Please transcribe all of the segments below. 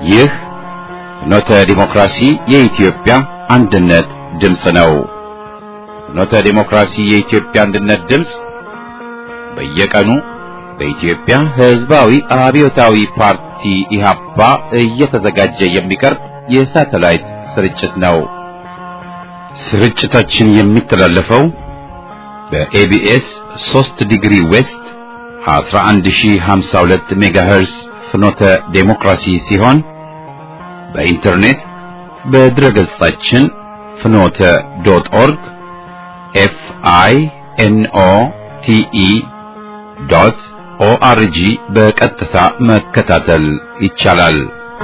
ይህ ፍኖተ ዲሞክራሲ የኢትዮጵያ አንድነት ድምፅ ነው። ፍኖተ ዲሞክራሲ የኢትዮጵያ አንድነት ድምፅ በየቀኑ በኢትዮጵያ ሕዝባዊ አብዮታዊ ፓርቲ ኢህአፓ እየተዘጋጀ የሚቀርብ የሳተላይት ስርጭት ነው። ስርጭታችን የሚተላለፈው በኤቢኤስ 3 ዲግሪ ዌስት 11052 ሜጋሄርስ ፍኖተ ዴሞክራሲ ሲሆን በኢንተርኔት በድረገጻችን ፍኖተ ዶት ኦርግ ኤፍ አይ ኤን ኦ ቲ ኢ ዶት ኦአርጂ በቀጥታ መከታተል ይቻላል።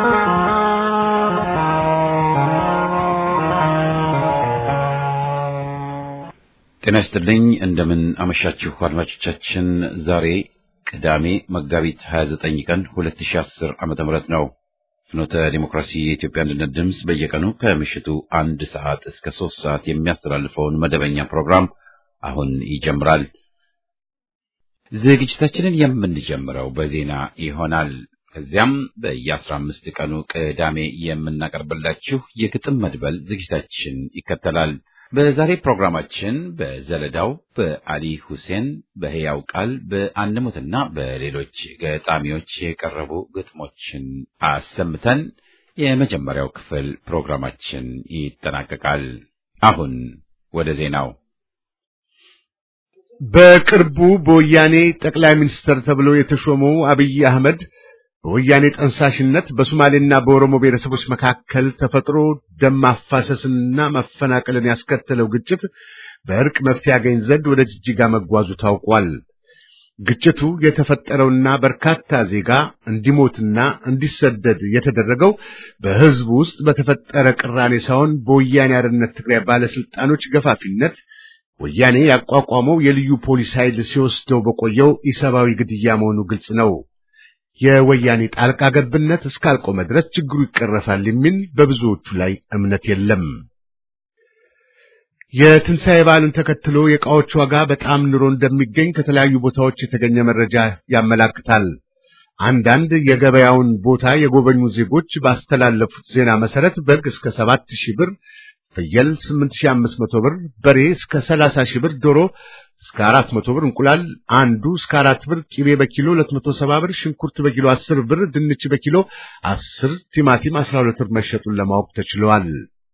ጤና ይስጥልኝ። እንደምን አመሻችሁ አድማጮቻችን። ዛሬ ቅዳሜ መጋቢት 29 ቀን 2010 ዓመተ ምህረት ነው። ፍኖተ ዲሞክራሲ የኢትዮጵያ አንድነት ድምፅ በየቀኑ ከምሽቱ አንድ ሰዓት እስከ ሶስት ሰዓት የሚያስተላልፈውን መደበኛ ፕሮግራም አሁን ይጀምራል። ዝግጅታችንን የምንጀምረው በዜና ይሆናል። ከዚያም በየአስራ አምስት ቀኑ ቅዳሜ የምናቀርብላችሁ የግጥም መድበል ዝግጅታችን ይከተላል። በዛሬ ፕሮግራማችን በዘለዳው በአሊ ሁሴን በሕያው ቃል በአንሙትና በሌሎች ገጣሚዎች የቀረቡ ግጥሞችን አሰምተን የመጀመሪያው ክፍል ፕሮግራማችን ይጠናቀቃል። አሁን ወደ ዜናው። በቅርቡ በወያኔ ጠቅላይ ሚኒስትር ተብሎ የተሾመው አብይ አህመድ በወያኔ ጠንሳሽነት በሶማሌና በኦሮሞ ብሔረሰቦች መካከል ተፈጥሮ ደም ማፋሰስንና መፈናቀልን ያስከተለው ግጭት በእርቅ መፍትሄ ያገኝ ዘንድ ወደ ጅጅጋ መጓዙ ታውቋል። ግጭቱ የተፈጠረውና በርካታ ዜጋ እንዲሞትና እንዲሰደድ የተደረገው በሕዝቡ ውስጥ በተፈጠረ ቅራኔ ሳይሆን በወያኔ አርነት ትግራይ ባለስልጣኖች ገፋፊነት ወያኔ ያቋቋመው የልዩ ፖሊስ ኃይል ሲወስደው በቆየው ኢሰብአዊ ግድያ መሆኑ ግልጽ ነው። የወያኔ ጣልቃ ገብነት እስካልቆመ ድረስ ችግሩ ይቀረፋል የሚል በብዙዎቹ ላይ እምነት የለም። የትንሣኤ በዓልን ተከትሎ የዕቃዎች ዋጋ በጣም ኑሮ እንደሚገኝ ከተለያዩ ቦታዎች የተገኘ መረጃ ያመላክታል። አንዳንድ የገበያውን ቦታ የጎበኙ ዜጎች ባስተላለፉት ዜና መሰረት በግ እስከ ሰባት ሺህ ብር ፍየል 8500 ብር፣ በሬ እስከ 30 ሺህ ብር፣ ዶሮ እስከ 400 ብር፣ እንቁላል አንዱ እስከ 4 ብር፣ ቂቤ በኪሎ 270 ብር፣ ሽንኩርት በኪሎ 10 ብር፣ ድንች በኪሎ 10፣ ቲማቲም 12 ብር መሸጡን ለማወቅ ተችሏል።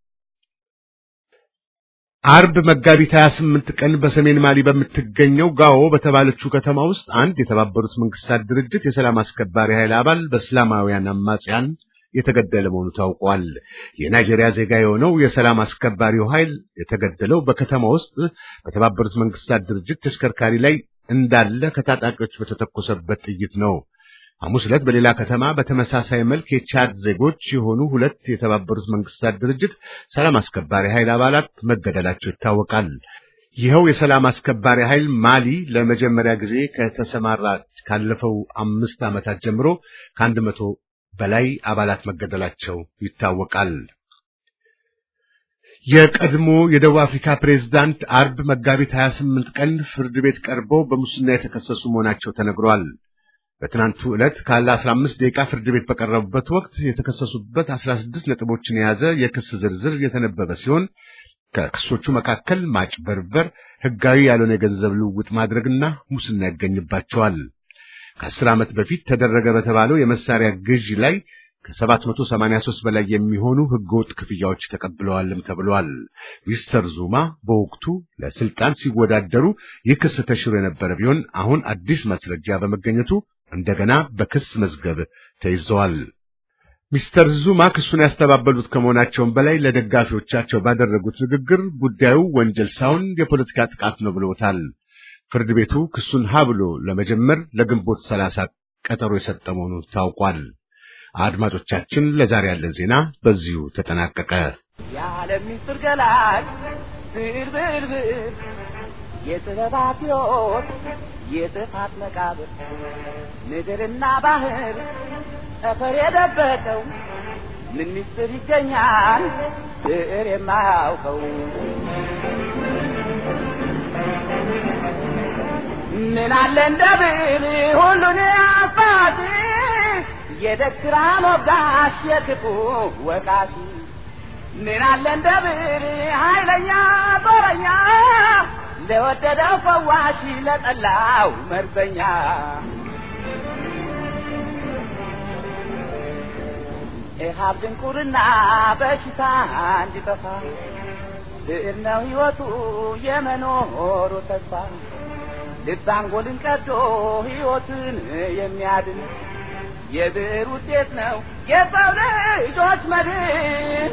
አርብ መጋቢት 28 ቀን በሰሜን ማሊ በምትገኘው ጋዎ በተባለችው ከተማ ውስጥ አንድ የተባበሩት መንግስታት ድርጅት የሰላም አስከባሪ ኃይል አባል በእስላማውያን አማጽያን የተገደለ መሆኑ ታውቋል። የናይጄሪያ ዜጋ የሆነው የሰላም አስከባሪው ኃይል የተገደለው በከተማ ውስጥ በተባበሩት መንግስታት ድርጅት ተሽከርካሪ ላይ እንዳለ ከታጣቂዎች በተተኮሰበት ጥይት ነው። ሐሙስ ዕለት በሌላ ከተማ በተመሳሳይ መልክ የቻድ ዜጎች የሆኑ ሁለት የተባበሩት መንግስታት ድርጅት ሰላም አስከባሪ ኃይል አባላት መገደላቸው ይታወቃል። ይኸው የሰላም አስከባሪ ኃይል ማሊ ለመጀመሪያ ጊዜ ከተሰማራ ካለፈው አምስት ዓመታት ጀምሮ ከአንድ መቶ በላይ አባላት መገደላቸው ይታወቃል። የቀድሞ የደቡብ አፍሪካ ፕሬዝዳንት አርብ መጋቢት 28 ቀን ፍርድ ቤት ቀርበው በሙስና የተከሰሱ መሆናቸው ተነግሯል። በትናንቱ ዕለት ካለ 15 ደቂቃ ፍርድ ቤት በቀረቡበት ወቅት የተከሰሱበት 16 ነጥቦችን የያዘ የክስ ዝርዝር የተነበበ ሲሆን ከክሶቹ መካከል ማጭበርበር፣ ሕጋዊ ያልሆነ የገንዘብ ልውውጥ ማድረግና ሙስና ይገኝባቸዋል። ከአስር ዓመት በፊት ተደረገ በተባለው የመሳሪያ ግዢ ላይ ከ783 በላይ የሚሆኑ ህገወጥ ክፍያዎች ተቀብለዋልም ተብሏል። ሚስተር ዙማ በወቅቱ ለስልጣን ሲወዳደሩ ይህ ክስ ተሽሮ የነበረ ቢሆን አሁን አዲስ ማስረጃ በመገኘቱ እንደገና በክስ መዝገብ ተይዘዋል። ሚስተር ዙማ ክሱን ያስተባበሉት ከመሆናቸውም በላይ ለደጋፊዎቻቸው ባደረጉት ንግግር ጉዳዩ ወንጀል ሳይሆን የፖለቲካ ጥቃት ነው ብለውታል። ፍርድ ቤቱ ክሱን ሀ ብሎ ለመጀመር ለግንቦት ሰላሳ ቀጠሮ የሰጠ መሆኑ ታውቋል። አድማጮቻችን፣ ለዛሬ ያለን ዜና በዚሁ ተጠናቀቀ። የዓለም ምስጢር ገላጭ ብልብልብል የጥበባት ሕይወት የጥፋት መቃብር ምድርና ባህር ጠፈር የደበቀው ምን ምስጢር ይገኛል ብዕር የማያውቀው ምን አለ እንደ ብዕር ሁሉን አፋት የደግራ ሞጋሽ የክፉ ወቃሽ ምን አለ እንደ ብር ኃይለኛ ጦረኛ ለወደደው ፈዋሽ ለጠላው መርዘኛ ኢሃብ ድንቁርና በሽታ እንዲጠፋ ብዕር ነው ሕይወቱ የመኖሩ ተስፋ ልብ አንጎልን ቀዶ ሕይወትን የሚያድን የብዕር ውጤት ነው የሰው ልጆች መድን።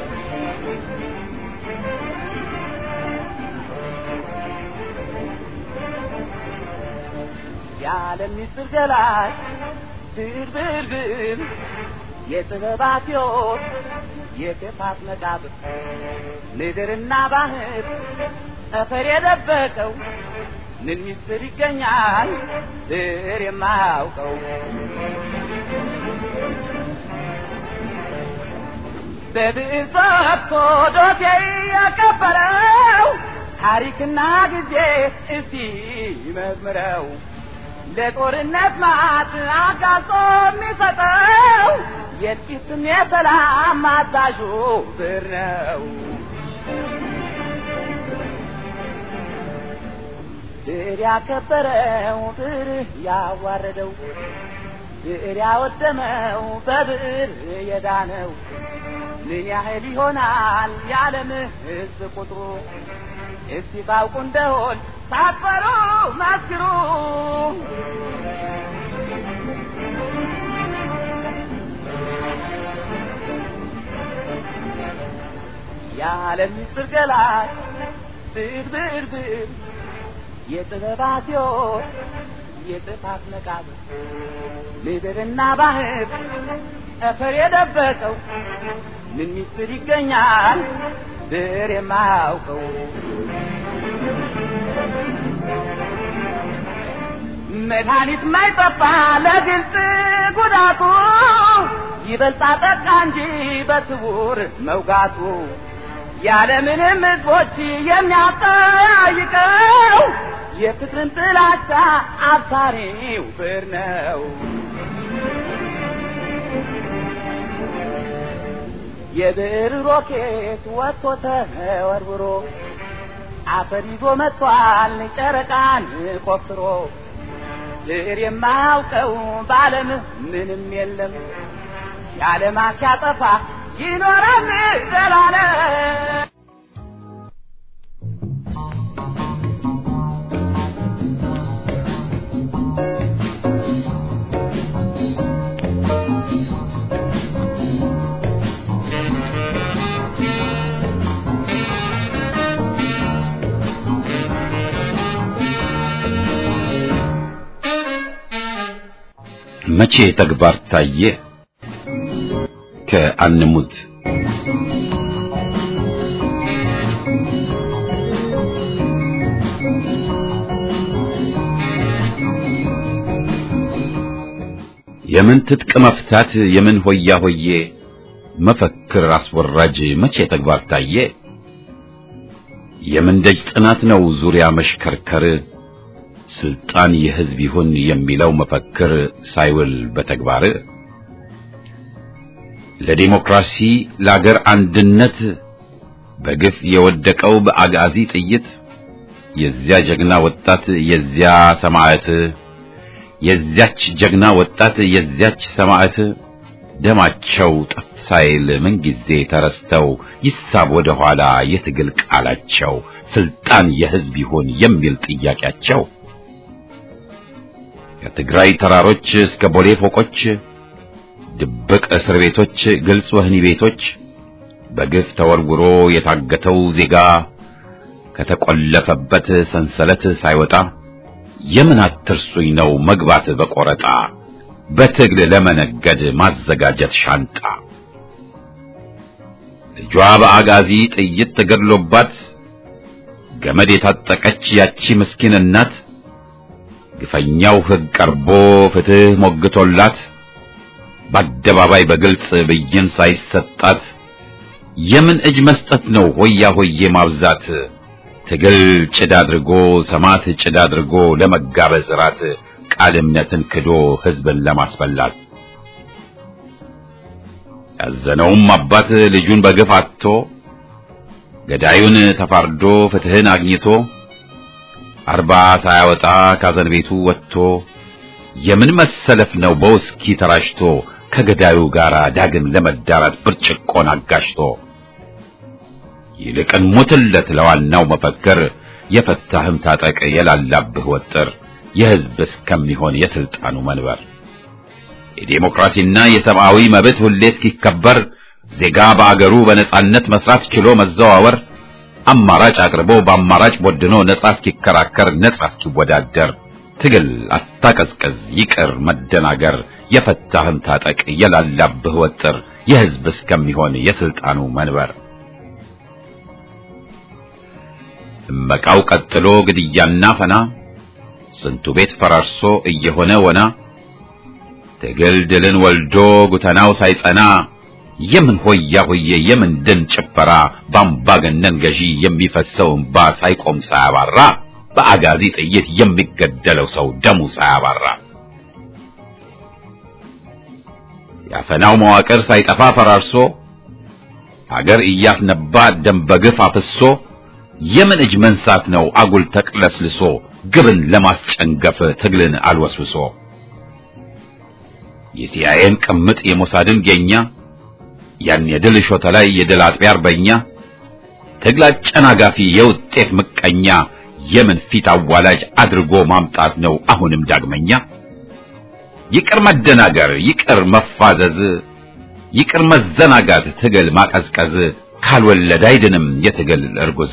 የዓለም ምስጢር ገላጭ ብዕር ብዕር ብዕር የጥበባት ሕይወት የክፋት መቃብር ምድርና ባህር ጠፈር የደበቀው ምን ምስጢር ይገኛል ብዕር የማያውቀው? በብዕር ጽፎ ዶሴ ያቀበለው ታሪክና ጊዜ እስቲ መዝምረው ለጦርነት ማት አጋልጦ የሚሰጠው የጥቂትም የሰላም አዛዡ ብዕር ነው። ብዕር ያከበረው ብዕር ያዋረደው ብዕር ያወደመው በብዕር የዳነው ምን ያህል ይሆናል የዓለም ሕዝብ ቁጥሩ? እስቲ ታውቁ እንደሆን ሳትፈሩ መስክሩ። የዓለም ምስጢር ገላጭ ብዕር ብዕር ብዕር የጥበባት ሕይወት የጥፋት መቃብር ምድርና ባህር ጠፈር የደበቀው ምን ምስጢር ይገኛል ብዕር የማያውቀው? መድኃኒት ማይጠፋ ለግልጽ ጉዳቱ ይበልጣ ጠቃ እንጂ በስውር መውጋቱ ያለምንም ሕዝቦች የሚያጠያይቀው የፍቅርን ጥላቻ አብሳሪው ብዕር ነው። የብዕር ሮኬት ወጥቶ ተወርውሮ አፈር ይዞ መጥቷል ጨረቃን ቆፍሮ ብዕር የማያውቀው በዓለም ምንም የለም የዓለማት ሲያጠፋ ይኖራል ዘላለም። መቼ ተግባር ታየ ከአንሙት የምን ትጥቅ መፍታት የምን ሆያ ሆዬ መፈክር አስወራጅ መቼ ተግባር ታየ የምን ደጅ ጥናት ነው ዙሪያ መሽከርከር ስልጣን የህዝብ ይሁን የሚለው መፈክር ሳይውል በተግባር ለዲሞክራሲ ለአገር አንድነት በግፍ የወደቀው በአጋዚ ጥይት የዚያ ጀግና ወጣት የዚያ ሰማዕት የዚያች ጀግና ወጣት የዚያች ሰማዕት ደማቸው ጠፍ ሳይል ምንጊዜ ተረስተው ይሳብ ወደ ኋላ የትግል ቃላቸው ስልጣን የህዝብ ይሁን የሚል ጥያቄያቸው ከትግራይ ተራሮች እስከ ቦሌ ፎቆች ድብቅ እስር ቤቶች ግልጽ ወህኒ ቤቶች በግፍ ተወርውሮ የታገተው ዜጋ ከተቆለፈበት ሰንሰለት ሳይወጣ የምን አትርሱኝ ነው መግባት በቆረጣ በትግል ለመነገድ ማዘጋጀት ሻንጣ ልጇ በአጋዚ ጥይት ተገድሎባት ገመድ የታጠቀች ያቺ ምስኪን እናት ግፈኛው ሕግ ቀርቦ ፍትህ ሞግቶላት በአደባባይ በግልጽ ብይን ሳይሰጣት የምን እጅ መስጠት ነው ሆያ ሆዬ ማብዛት ትግል ጭድ አድርጎ ሰማት ጭድ አድርጎ ለመጋበዝ ራት ቃል እምነትን ክዶ ህዝብን ለማስበላት ያዘነውም አባት ልጁን በግፍ አጥቶ ገዳዩን ተፋርዶ ፍትህን አግኝቶ አርባ ሳያወጣ ካዘን ቤቱ ወጥቶ የምን መሰለፍ ነው በውስኪ ተራሽቶ ከገዳዩ ጋር ዳግም ለመዳራት ብርጭቆን አጋሽቶ ይልቅን ሙትለት ለዋናው መፈክር የፈታህም ታጠቅ የላላብህ ወጥር የህዝብ እስከሚሆን የስልጣኑ መንበር የዴሞክራሲና የሰብአዊ መብት ሁሌ እስኪከበር ዜጋ በአገሩ በነጻነት መስራት ችሎ መዘዋወር አማራጭ አቅርቦ በአማራጭ ቦድኖ ነጻ እስኪከራከር ነጻ እስኪወዳደር ትግል አታቀዝቅዝ ይቅር መደናገር የፈታህም ታጠቅ የላላብህ ወጥር የህዝብ እስከሚሆን የስልጣኑ መንበር እመቃው ቀጥሎ ግድያና ፈና ስንቱ ቤት ፈራርሶ እየሆነ ወና ትግል ድልን ወልዶ ጉተናው ሳይጸና የምን ሆያ ሆዬ የምን ደን ጭፈራ በአምባገነን ገዢ የሚፈሰው እንባ ሳይቆም ሳያባራ በአጋዚ ጥይት የሚገደለው ሰው ደሙ ሳያባራ ያፈናው መዋቅር ሳይጠፋ ፈራርሶ አገር እያስነባ ደም በግፍ አፍሶ የምን እጅ መንሳት ነው አጉል ተቅለስልሶ ግብን ለማስጨንገፍ ትግልን አልወስብሶ የሲአይኤን ቅምጥ የሞሳድን ጌኛ ያን የድል ሾተ ላይ የድል አጥቢያ አርበኛ ትግል አጨናጋፊ የውጤት ምቀኛ የምን ፊት አዋላጅ አድርጎ ማምጣት ነው አሁንም ዳግመኛ ይቅር መደናገር ይቅር መፋዘዝ ይቅር መዘናጋት ትግል ማቀዝቀዝ ካልወለድ አይድንም የትግል እርጉዝ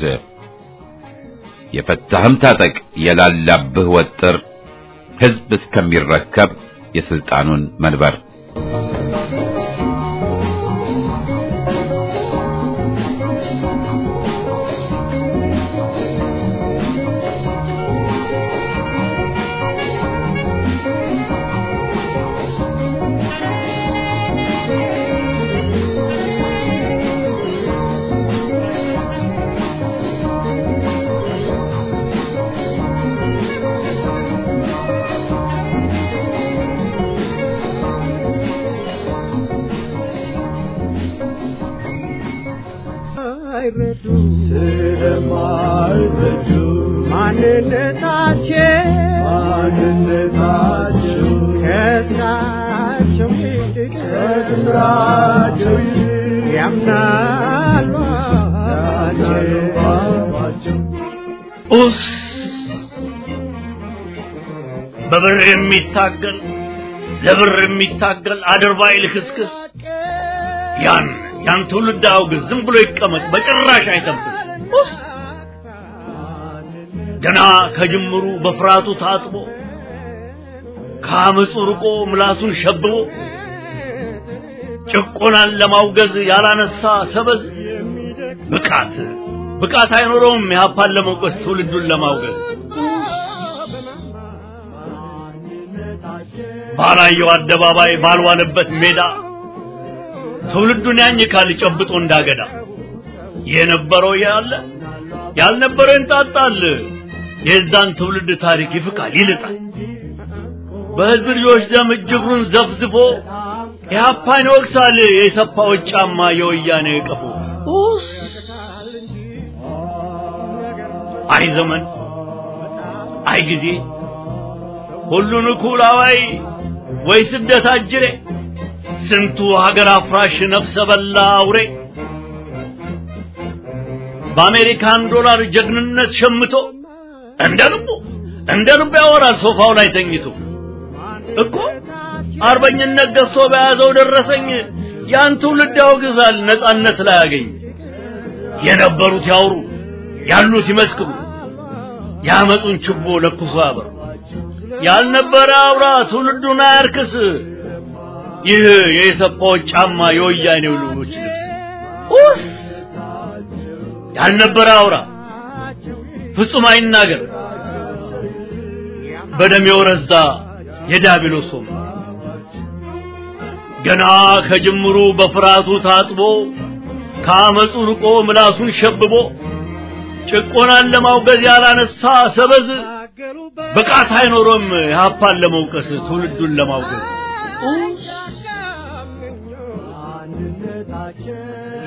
የፈታህም ታጠቅ የላላብህ ወጥር ህዝብ እስከሚረከብ የስልጣኑን መንበር ስለማይረዱ ስለማይረዱ ማንነታቸው ማንነታቸው ከስራቸው ይልቅ ከስራቸው ይልቅ ያምናሉ አባቸው ኡስ በብር የሚታገል ለብር የሚታገል አድርባይ ልክስክስ ያን ያን ትውልድ አውግዝ፣ ዝም ብሎ ይቀመጥ፣ በጭራሽ አይተንፍስ። ኡስ ገና ከጅምሩ በፍርሃቱ ታጥቦ ከአመፁ ርቆ ምላሱን ሸብቦ ጭቆናን ለማውገዝ ያላነሳ ሰበዝ ብቃት ብቃት አይኖረውም የሀፓን ለመውቀስ ትውልዱን ለማውገዝ ባላየው አደባባይ ባልዋለበት ሜዳ ትውልዱን ያኝካል ጨብጦ እንዳገዳ የነበረው ያለ ያልነበረው እንጣጣል የዛን ትውልድ ታሪክ ይፍቃል ይልጣል በህዝብ ልጆች ደም እጅግሩን ዘፍዝፎ ኢህአፓን ይወቅሳል የሰፋዎች ጫማ የወያኔ ቀፎ ኡስ አይ ዘመን አይ ጊዜ ሁሉን እኩል አዋይ ወይ ስደት አጅሬ ስንቱ ሀገር አፍራሽ ነፍሰ በላ አውሬ በአሜሪካን ዶላር ጀግንነት ሸምቶ እንደ ልቡ እንደ ልቡ ያወራል ሶፋው ላይ ተኝቶ እኮ አርበኝነት ገዝቶ በያዘው ደረሰኝ ያን ትውልድ ያወግዛል ነጻነት ላይ ያገኝ የነበሩት ያውሩ ያሉት ይመስክሩ ያመጡን ችቦ ለኩሶ ያበሩ ያልነበረ አውራ ትውልዱን አያርክስ ይህ የኢሰፓዎች ጫማ የወያኔው ልጆች ልብስ ኡስ ያልነበረ አውራ ፍጹም አይናገር በደም የወረዛ የዲያብሎስ ሶም ገና ከጅምሩ በፍርሃቱ ታጥቦ ከአመፁ ርቆ ምላሱን ሸብቦ ጭቆናን ለማውገዝ ያላነሳ ሰበዝ ብቃት አይኖሮም የሀፓን ለመውቀስ ትውልዱን ለማውገዝ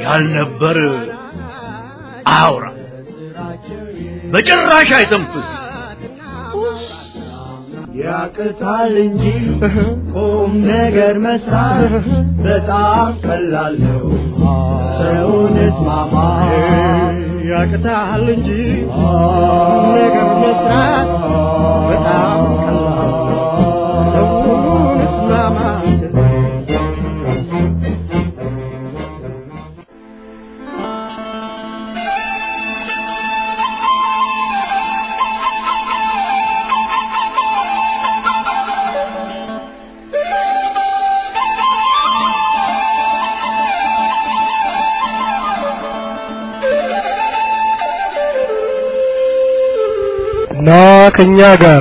ያልነበር አያውራ በጭራሽ አይተንፍስ ያቅታል እንጂ ቁም ነገር መስራት በጣም ቀላል ነው። ሰውን እስማማ ያቅታል እንጂ ቁም ነገር መስራት በጣም ቀላል ነው። ሰውን እስማማ ና ከኛ ጋር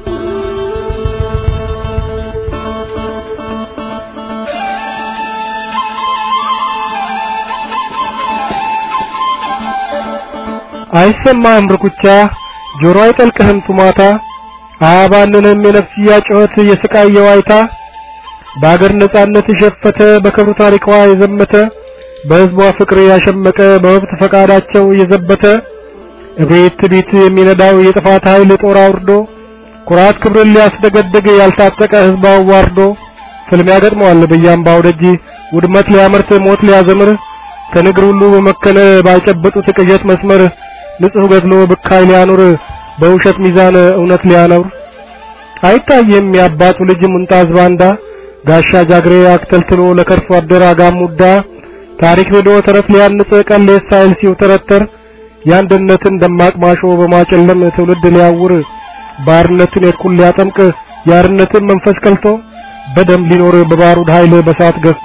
አይሰማህም ርኩቻ ጆሮ አይጠልቅህም ቱማታ አያባልንም የነፍስያ ጩኸት የስቃይ የዋይታ በአገር ነጻነት የሸፈተ በክብር ታሪኳ የዘመተ በሕዝቧ ፍቅር ያሸመቀ በመብት ፈቃዳቸው የዘበተ እቤት ቤት የሚነዳው የጥፋት ኃይል ጦር አውርዶ ኩራት ክብርን ሊያስደገድግ ያልታጠቀ ሕዝብ አዋርዶ ፍልሚያ ገጥመዋል በያምባው ደጅ ውድመት ሊያመርት ሞት ሊያዘምር ከንግር ሁሉ በመከነ ባይጨበጡት ቅዠት መስመር ንጹሕ ገድሎ ብካይ ሊያኖር በውሸት ሚዛን እውነት ሊያኖር አይታየም የአባቱ ልጅ ሙንጣዝ ባንዳ ጋሻ ጃግሬ አክተልትሎ ለከርሶ አደር አጋሙዳ ታሪክ ብሎ ተረት ሊያንጽ ቀሌስ ሳይል ሲውተረተር የአንድነትን ደማቅ ማሾ በማጨለም ትውልድ ሊያውር ባርነትን የኩል ሊያጠምቅ የአርነትን መንፈስ ከልቶ በደም ሊኖር በባሩድ ኃይል በሳት ገዝቶ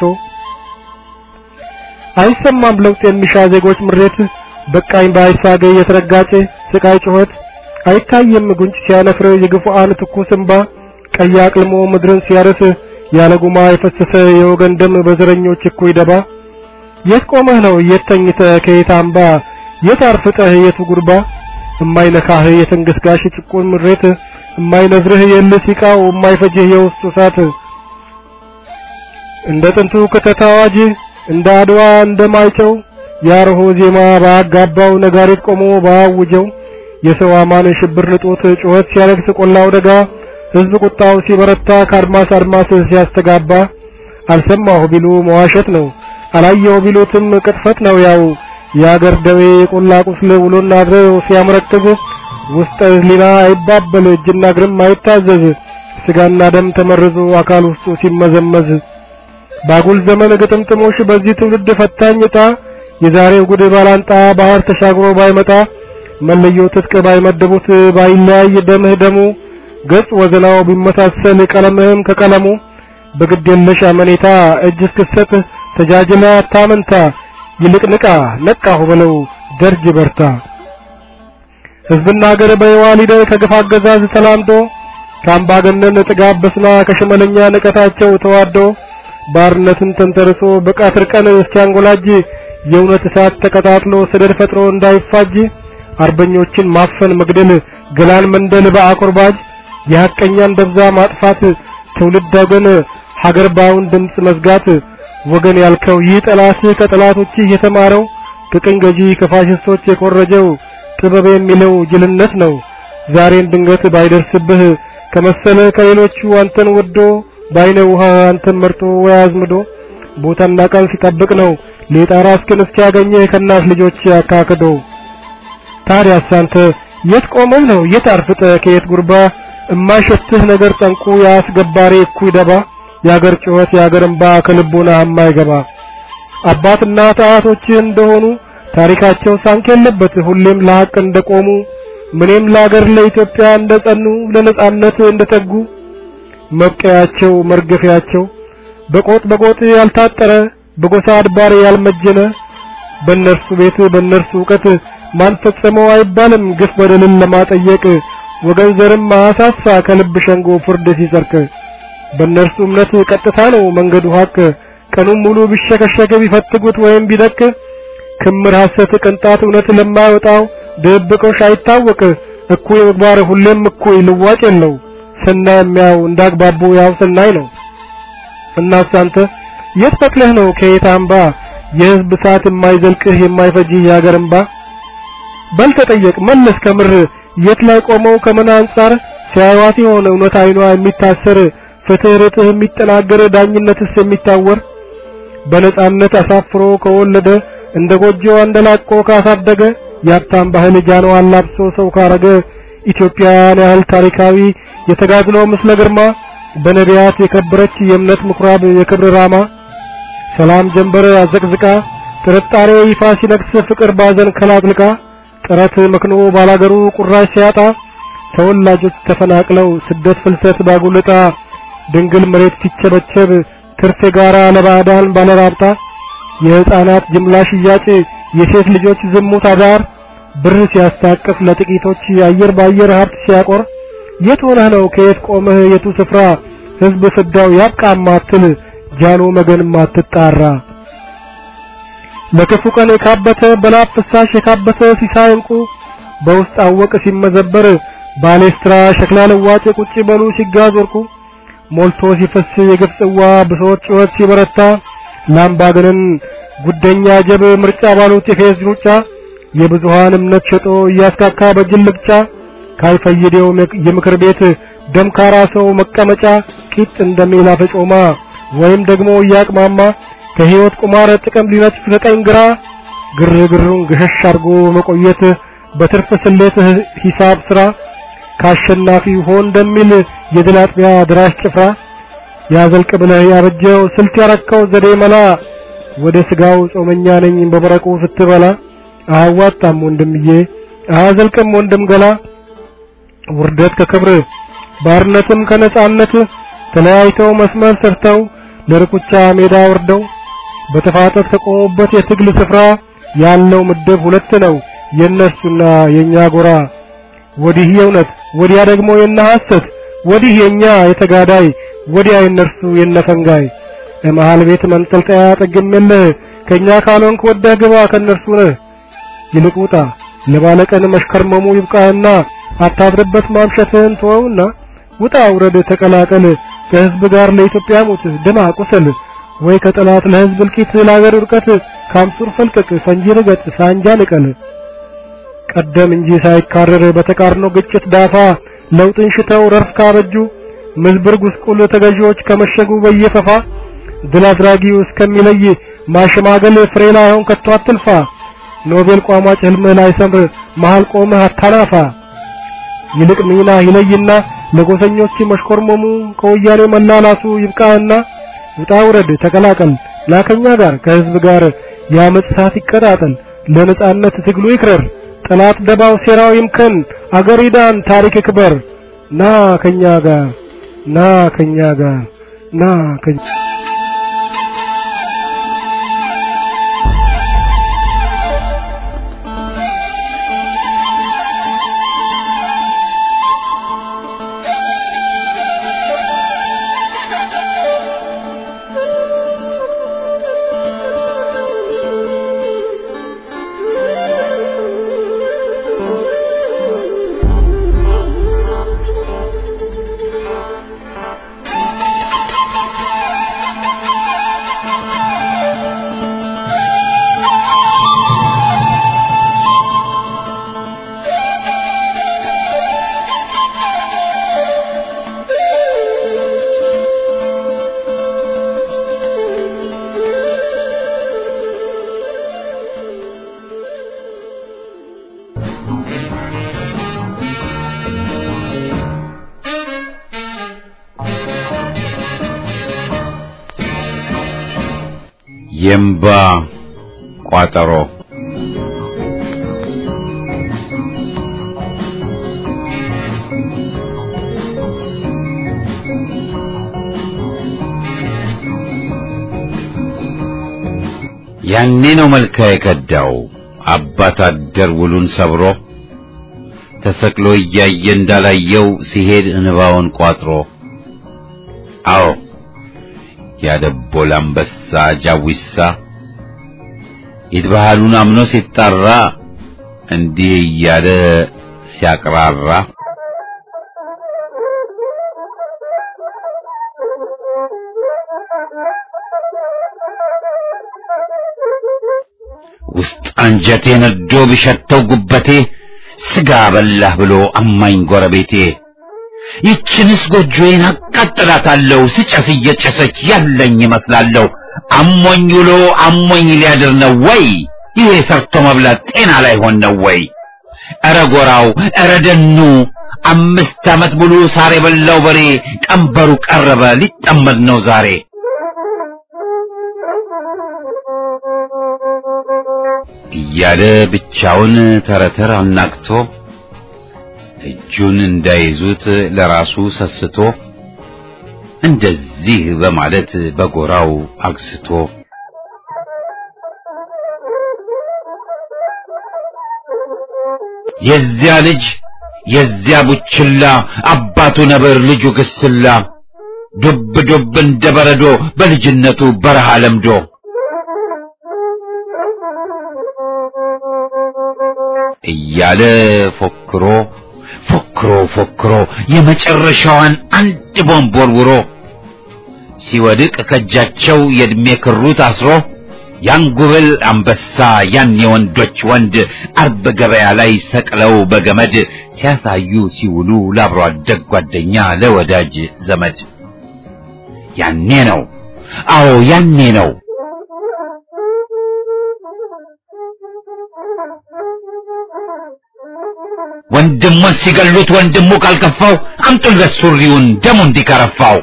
አይሰማም ለውጥ የሚሻ ዜጎች ምሬት በቃኝ ባይሳገ የተረጋጨ ስቃይ ጩኸት አይታየም ጉንጭ ሲያነፍር የግፉአን ትኩስ እንባ ቀይ አቅልሞ ምድርን ሲያርስ ያለ ጉማ የፈሰሰ የወገን ደም በዘረኞች እኩይ ደባ የት ቆመህ ነው የት ተኝተህ ከየት አምባ የት አርፍጠህ የቱ ጉርባ እማይነካህ የትንግስጋሽ ጭቁን ምሬት እማይነዝርህ የልህ ሲቃው እማይፈጅህ የውስጡ እሳት እንደ ጥንቱ ክተት አዋጅ እንደ አድዋ እንደማይጨው ያርሆ ዜማ ባጋባው ነጋሪት ቆሞ ባያውጀው የሰው አማን ሽብር ንጦት ጩኸት ሲያለቅስ ቆላው ደጋ ሕዝብ ቁጣው ሲበረታ ከአድማስ አድማስ ሲያስተጋባ አልሰማሁ ቢሉ መዋሸት ነው አላየሁ ቢሉትም ቅጥፈት ነው ያው የአገር ደዌ የቆላ ቁስል ውሎና አድሮ ሲያመረክዝ ውስጠ ሕሊና አይባበል እጅና እግርም አይታዘዝ ስጋና ደም ተመርዞ አካል ውስጡ ሲመዘመዝ ባጉል ዘመን ግጥምጥሞሽ በዚህ ትውልድ ፈታኝ ዕጣ የዛሬው ጉድ ባላንጣ ባህር ተሻግሮ ባይመጣ መለዮ ትጥቅ ባይመድቡት ባይለያይ ደምህ ደሙ ገጽ ወዘናው ቢመሳሰል ቀለምህም ከቀለሙ በግድ የለሽ አመኔታ እጅ እስክሰጥ ተጃጅላ አታመንታ ይልቅ ንቃ ነቃሁ በለው ደርጅ በርታ ሕዝብና ሀገር በየዋ ሊደር ከግፍ አገዛዝ ተላምዶ ከአምባገነን ጥጋብ በስና ከሽመለኛ ንቀታቸው ተዋዶ ባርነትን ተንተርሶ በቃትር ቀን እስኪያንጎላጅ የእውነት እሳት ተቀጣጥሎ ሰደድ ፈጥሮ እንዳይፋጅ አርበኞችን ማፈን መግደል ገላን መንደል በአኮርባጅ የሐቀኛን ደብዛ ማጥፋት ትውልድ ወገን ሀገር ባውን ድምፅ መዝጋት ወገን ያልከው ይህ ጠላት ከጠላቶች የተማረው ከቅኝ ገዢ ከፋሽስቶች የኮረጀው ጥበብ የሚለው ጅልነት ነው። ዛሬን ድንገት ባይደርስብህ ከመሰለ ከሌሎቹ አንተን ወዶ ባይነ ውሃ አንተን መርጦ ወይ አዝምዶ ቦታና ቀን ሲጠብቅ ነው ሌጣራ እስክን እስኪያገኝህ ከእናት ልጆች አካክዶ። ታዲያስ አንተ የት ቆመህ ነው የት አርፍጠህ ከየት ጉርባ እማይሸትህ ነገር ጠንቁ ያስገባሪ እኩይ ደባ የአገር ጩኸት የአገር እንባ ከልቦና የማይገባ አባትና አያቶችህ እንደሆኑ ታሪካቸው ሳንክ የለበት ሁሌም ለሐቅ እንደቆሙ ምንም ለአገር ለኢትዮጵያ እንደጸኑ ለነጻነት እንደተጉ መብቀያቸው መርገፊያቸው በቆጥ በቆጥ ያልታጠረ በጎሳ አድባር ያልመጀነ በእነርሱ ቤት በእነርሱ እውቀት ማን ፈጸመው አይባልም ግፍ በደልን ለማጠየቅ ወገን ዘርም ማሳሳ ከልብ ሸንጎ ፍርድ ሲጸርቅ በእነርሱ እምነት ቀጥታ ነው መንገዱ ሀቅ ቀኑን ሙሉ ቢሸከሸክ ቢፈትጉት ወይም ቢደቅ ክምር ሐሰት ቅንጣት እውነት ለማይወጣው ድብቆሽ አይታወቅ እኩይ ምግባር ሁሌም እኩይ ልዋጭ የለው ሰናይ የሚያው እንዳግባቡ ያው ሰናይ ነው እናስ አንተ የት በቅለህ ነው ከየት አምባ የህዝብ ሰዓት የማይዘልቅህ የማይፈጅህ የሀገር እንባ በል ተጠየቅ መለስ ከምር የት ላይ ቆመው ከምን አንጻር ሲያዩት የሆነ እውነት አይኗ የሚታሰር ፍትህ ርትህ የሚጠናገር ዳኝነትስ የሚታወር በነጻነት አሳፍሮ ከወለደ እንደ ጎጆ አንደላቆ ካሳደገ የሀብታም ባህል ጃኖ አላብሶ ሰው ካረገ ኢትዮጵያን ያህል ታሪካዊ የተጋድሎ ምስለ ግርማ በነቢያት የከበረች የእምነት ምኩራብ የክብር ራማ ሰላም ጀንበር አዘቅዝቃ ጥርጣሬ ይፋ ሲነግስ ፍቅር ባዘን ከላጥልቃ ጥረት መክኖ ባላገሩ ቁራሽ ሲያጣ ተወላጆች ተፈናቅለው ስደት ፍልሰት ባጉልጣ ድንግል መሬት ሲቸበቸብ ትርፍ የጋራ ለባዕዳን ባለራብጣ የህፃናት ጅምላ ሽያጭ የሴት ልጆች ዝሙት አዳር ብር ሲያስታቅፍ ለጥቂቶች አየር ባየር ሀብት ሲያቆር የት ሆነህ ነው ከየት ቆመህ የቱ ስፍራ ህዝብ ፍዳው ያብቃ ማትል ጃኖ መገን ማትጣራ ለክፉ ቀን የካበተ በላብ ፍሳሽ የካበተ ሲሳይ እንቁ በውስጥ አወቅ ሲመዘበር ባሌስትራ ሸክላ ለዋጭ ቁጭ በሉ ሲጋዝ ወርቁ ሞልቶ ሲፈስ የግፍ ጽዋ ብሶት ጩኸት ሲበረታ ላምባገነን ጉደኛ ጀብ ምርጫ ባሉት የፌዝ ሩጫ የብዙሃን እምነት ሸጦ እያስካካ በጅል ልቅጫ ካልፈየደው የምክር ቤት ደምካራ ሰው መቀመጫ ቂጥ እንደሚላ ፈጮማ ወይም ደግሞ እያቅማማ ከህይወት ቁማር ጥቅም ሊነጥፍ ከቀኝ ግራ ግርግሩን ገሸሽ አርጎ መቆየት በትርፍ ስሌት ሂሳብ ስራ ካሸናፊ ሆን እንደሚል የድል አጥቢያ ድራሽ ጭፍራ ያዘልቅ ብለህ ያበጀው ስልት ያረከው ዘዴ መላ ወደ ስጋው ጾመኛ ነኝ በመረቁ ስትበላ አያዋጣም ወንድምዬ አያዘልቅም ወንድም ገላ ውርደት ከክብር ባርነትም ከነጻነት ተለያይተው መስመር ሰርተው ለርኩቻ ሜዳ ወርደው በተፋጠት ከቆሙበት የትግል ስፍራ ያለው ምድብ ሁለት ነው የነሱና የኛ ጎራ ወዲህ የእውነት ወዲያ ደግሞ የነ ሐሰት ወዲህ የኛ የተጋዳይ ወዲያ የነርሱ የነፈንጋይ ለመሃል ቤት መንጠልጠያ ጠግም የለህ ከኛ ካልሆንክ ወደህ ግባ ከነርሱ ነህ ይልቅ ውጣ ለባለቀን መሽከርመሙ ይብቃህና አታድርበት ማምሸትህን ተወውና ውጣ ውረድ ተቀላቀል ከህዝብ ጋር ለኢትዮጵያ ሞት ደማ ቁስል ወይ ከጠላት ለህዝብ እልቂት ለአገር ውድቀት ካምሱር ፈልቀቅ ፈንጂ ርገጥ ሳንጃ ንቀል ቀደም እንጂ ሳይካረር በተቃርኖ ግጭት ዳፋ ለውጥን ሽተው ረርፍ ካበጁ ምዝብር ጉስቁል ተገዢዎች ከመሸጉ በየፈፋ ድል አድራጊው እስከሚለይ ማሸማገል ፍሬ ላይሆን ከቶ አትልፋ ኖቤል ቋሟጭ ህልምህ ላይ ሰምር መሃል ቆመህ አታናፋ ይልቅ ሚና ይለይና ለጎሰኞች መሽኮርመሙ ከወያኔ መላላሱ ይብቃህና ውጣ ውረድ ተቀላቀል ላከኛ ጋር ከህዝብ ጋር የአመፅ እሳት ይቀጣጠል ለነጻነት ትግሉ ይክረር ጠላት ደባው ሴራው ይምከን አገር ይዳን ታሪክ ይክበር ና ከኛ ጋር ና ከኛ ጋር ና ከኛ የእምባ ቋጠሮ ያኔ ነው መልካ የከዳው አባት አደር ውሉን ሰብሮ ተሰቅሎ እያየ እንዳላየው ሲሄድ እንባውን ቋጥሮ አዎ ያደቦል አንበሳ ጃዊሳ ኢድባሃሉን አምኖ ሲጣራ እንዲህ እያለ ሲያቅራራ ውስጥ አንጀቴ ነዶ ቢሸተው ጉበቴ ስጋ በላህ ብሎ አማኝ ጎረቤቴ ይችንስ ጎጆዬን አቃጥላታለሁ ስጨስ እየጨሰች ያለኝ ይመስላለሁ አሞኝ ውሎ አሞኝ ሊያድር ነው ወይ ይሄ ሰርቶ መብላት ጤና ላይ ሆን ነው ወይ ኧረ ጎራው ኧረ ደኑ አምስት ዓመት ሙሉ ሳር የበላው በሬ ቀንበሩ ቀረበ ሊጠመድ ነው ዛሬ እያለ ብቻውን ተረተር አናግቶ እጁን እንዳይዙት ለራሱ ሰስቶ እንደዚህ በማለት በጎራው አግስቶ የዚያ ልጅ የዚያ ቡችላ አባቱ ነብር ልጁ ግስላ ዱብ ዱብ እንደ በረዶ በልጅነቱ በረሃ ለምዶ እያለ ፎክሮ ፎክሮ ፎክሮ የመጨረሻዋን አንድ ቦምብ ወርውሮ ሲወድቅ ከእጃቸው የእድሜ ክሩ ታስሮ ያን ጉብል አንበሳ ያን የወንዶች ወንድ አርብ ገበያ ላይ ሰቅለው በገመድ ሲያሳዩ ሲውሉ ለአብሮ አደግ ጓደኛ ለወዳጅ ዘመድ ያኔ ነው አዎ ያኔ ነው ወንድሙን ሲገሉት ወንድሙ ካልከፋው አምጡለት ሱሪውን ደሙ እንዲከረፋው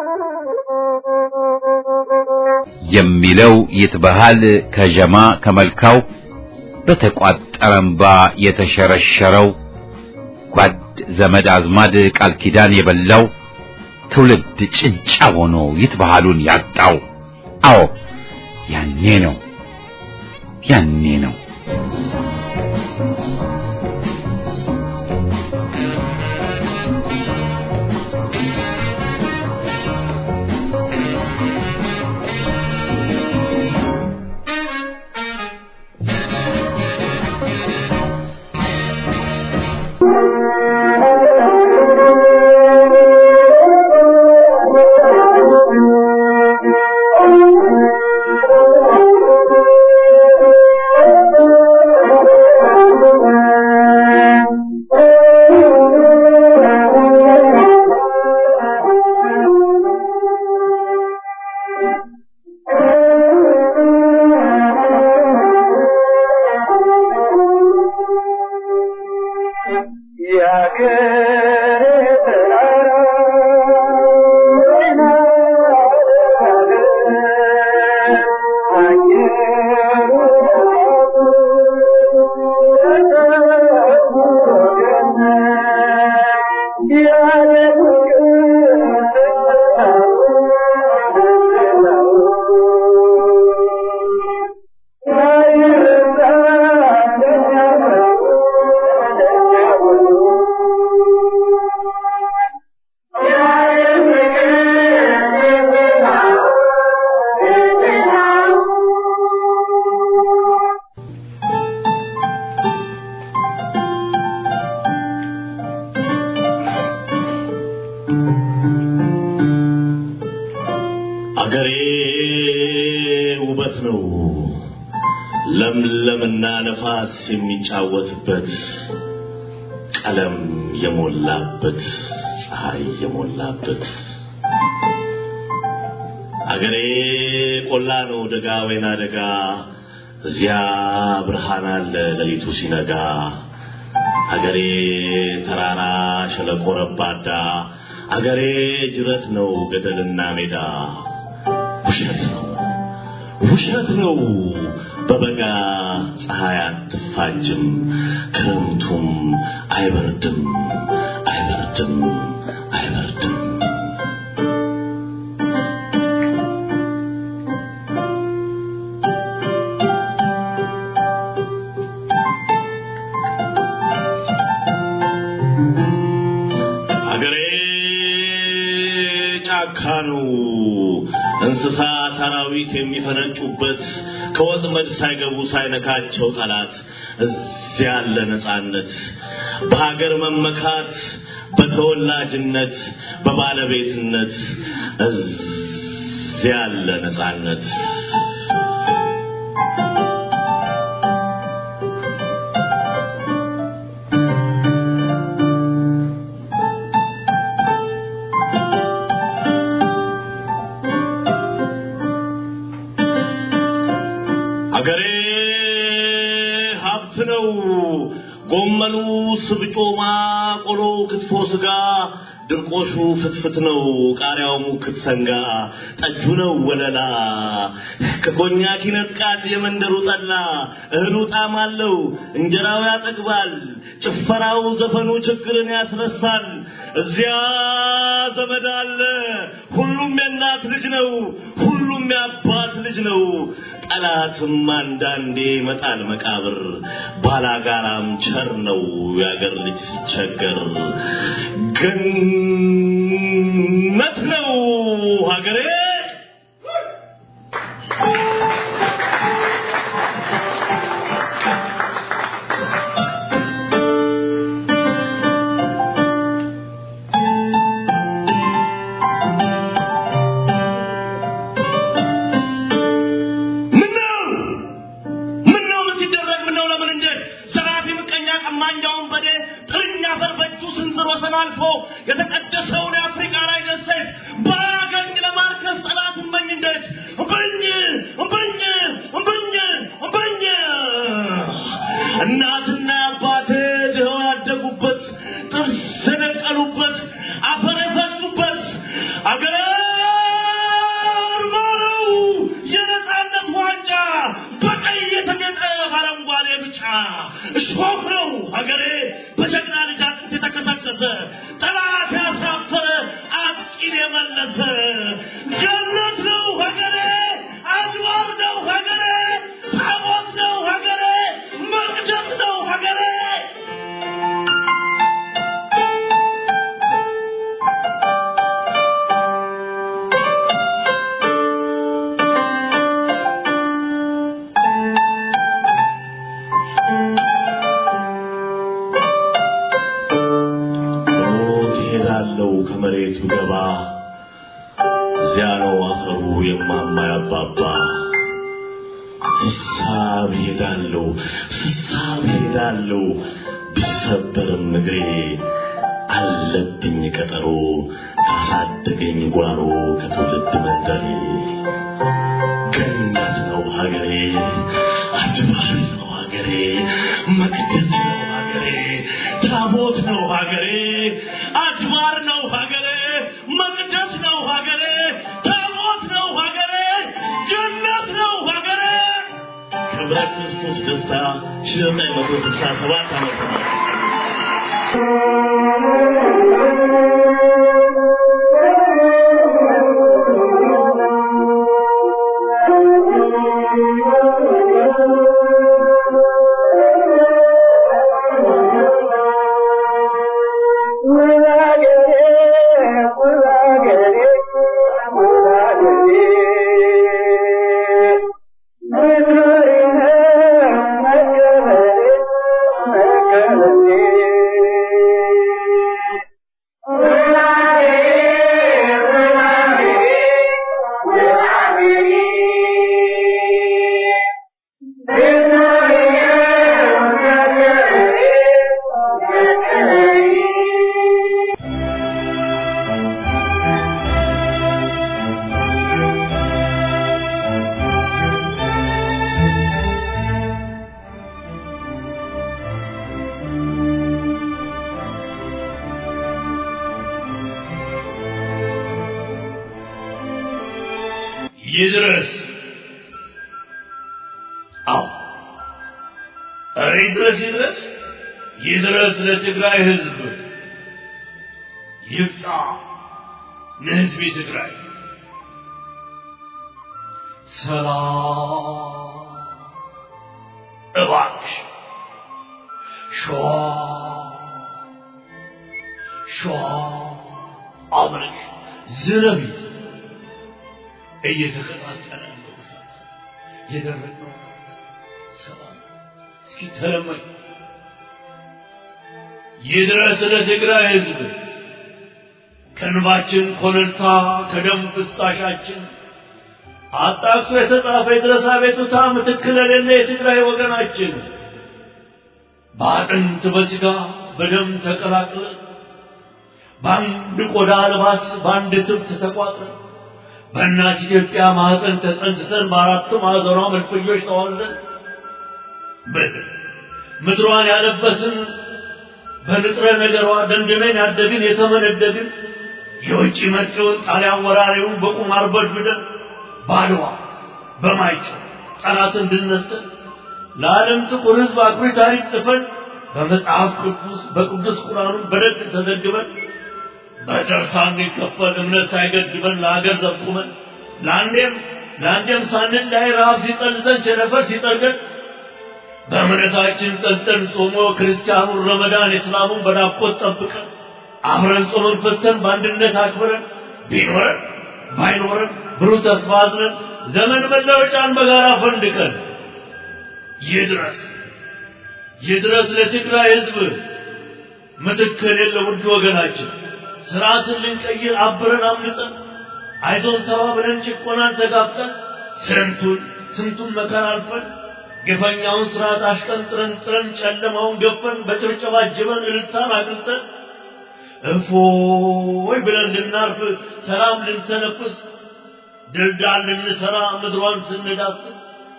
የሚለው ይትበሃል ከጀማ ከመልካው በተቋጠረ እምባ የተሸረሸረው ጓድ ዘመድ አዝማድ ቃል ኪዳን የበላው ትውልድ ጭንጫ ሆኖ ይትበሃሉን ያጣው አዎ ያኔ ነው ያኔ ነው አገሬ ውበት ነው ለምለምና ነፋስ የሚጫወትበት ቀለም የሞላበት ፀሐይ የሞላበት አገሬ ቆላ ነው ደጋ ወይና ደጋ እዚያ ብርሃን አለ ሌሊቱ ሲነጋ አገሬ ተራራ ሸለቆ ረባዳ አገሬ ጅረት ነው ገደልና ሜዳ ውሸት ነው ውሸት ነው በበጋ ፀሐይ አትፋጅም ክረምቱም አይበርድም አይበርድም አይበርድም አገሬ ጫካ ነው እንስሳ አራዊት የሚፈነጩበት ከወጥመድ ሳይገቡ ሳይነካቸው ጠላት እዚያ ያለ ነፃነት በሀገር መመካት በተወላጅነት በባለቤትነት እዚያ ያለ ነፃነት ሀብት ነው። ጎመኑ ስብጮማ፣ ቆሎ ክትፎ ስጋ፣ ድርቆሹ ፍትፍት ነው። ቃሪያው ሙክት ሰንጋ፣ ጠጁ ነው ወለላ። ከኮኛክ ይነጥቃል የመንደሩ ጠላ። እህሉ ጣዕም አለው፣ እንጀራው ያጠግባል። ጭፈራው ዘፈኑ ችግርን ያስረሳል። እዚያ ዘመድ አለ፣ ሁሉም የእናት ልጅ ነው፣ ሁሉም የአባት ልጅ ነው። ጠላትም አንዳንዴ ይመጣል መቃብር፣ ባላጋራም ቸር ነው የአገር ልጅ ሲቸገር። ገነት ነው ሀገሬ ምነው ምነው ምን ሲደረግ ምነው ለምን እንዴት ዘራፊ ምቀኛ ቀማኛውን በዴ ጥርኛ አፈር በእጁ ስንዝር ወሰን አልፎ የተቀደሰውን የአፍሪካ ላይ ደሴት ባያገኝ ለማርከስ ጠላት እመኝ እንዴት እምብኝ እምብኝ እምብኝ እምብኝ እናትና አባቴ ድኸው ያደጉበት ጥርስ የነቀሉበት አፈር የፈሱበት አገር ማረው የነጻነት ዋንጫ በቀይ የተጌጠ በአረንጓዴ ብጫ እሾህ ነው ሀገሬ በጀግና ልጅ አጥንት የተከሰከሰ ጠላት ያሳፈረ አጥቂን የመለሰ ገነት ነው ሀገሬ አድባር ነው ሀገሬ ታቦት ነው ሀገሬ መቅደስ ነው ሀገሬ ሞት ይሄዳለው ከመሬቱ ገባ እዚያ ነው አፈሩ የማማ ያባባ ስሳብ ሄዳለው ስሳብ ሄዳለው ቢሰበርም እግሬ አለብኝ ቀጠሮ ካሳደገኝ ጓሮ ከትውልድ መንደሬ ገነት ነው ሀገሬ አድባር ነው ሀገሬ መቅደስ ነው ሀገሬ ታቦት ነው ሀገሬ አድባር ነው ሀገሬ መቅደስ ነው ሀገሬ ታቦት ነው ሀገሬ ገነት ነው ሀገሬ ክብረ ክርስቶስ ደስታ ሺህ ዘጠኝ መቶ ስልሳ ሰባት ዓመተ ምህረት ይድረስ። አዎ ኧረ ይድረስ ይድረስ ይድረስ ለትግራይ ሕዝብ ይብጣ ለሕዝብ ትግራይ ሰላም እባክሽ ሸዋ ሸዋ አብረሽ ዝረቢት እየተቀጣጠለ ያለው እሳት የደረቀው ሰላም እስኪ ተለመኝ ይድረስ ለትግራይ ሕዝብ ከእንባችን ኮለልታ ከደም ፍሳሻችን አጣቅሶ የተጻፈ የድረስ አቤቱታ ምትክ ለሌለ የትግራይ ወገናችን በአጥንት በሥጋ በደም ተቀላቅለን በአንድ ቆዳ ልባስ በአንድ ትብት ተቋጥረን በእናት ኢትዮጵያ ማህፀን ተጸንስሰን በአራቱ ማዕዘኗ መልፈኞች ተዋልደን ምድር ምድሯን ያለበስን በንጥረ ነገሯ ደንድነን ያደግን የተመነደግን የውጭ መጪውን ጣሊያን ወራሪውን በቁማር በድብደን ባድዋ በማይጨው ጠላት እንድነስተን ለዓለም ጥቁር ሕዝብ አኩሪ ታሪክ ጽፈን በመጽሐፍ ቅዱስ በቅዱስ ቁርአኑ በደግ ተዘግበን በደርሳ እንዲከፈል እምነት ሳይገድበን ለሀገር ዘብቁመን ለአንዴም ለአንዴም ሳንል ላይ ረሃብ ሲጠልዘን ቸነፈር ሲጠርገን በእምነታችን ጸንተን ጾሞ ክርስቲያኑን ረመዳን እስላሙን በናፍቆት ጠብቀን አብረን ጾመን ፈተን በአንድነት አክብረን ቢኖረን ባይኖረን ብሩህ ተስፋ አዝነን ዘመን መለወጫን በጋራ ፈንድቀን ይድረስ ይድረስ ለትግራይ ህዝብ ምትክ የሌለ ውድ ወገናችን ስርዓትን ልንቀይር አብረን አምልጸን አይዞን ተባብለን ጭቆናን ተጋፍጠን ስንቱን ስንቱን መከራ አልፈን ግፈኛውን ስርዓት አሽቀንጥረን ጥረን ጨለማውን ገፈን በጭብጨባ ጅበን እልልታን አግልጠን እፎይ ብለን ልናርፍ ሰላም ልንተነፍስ ድልዳል ልንሰራ ምድሯን ስንዳስስ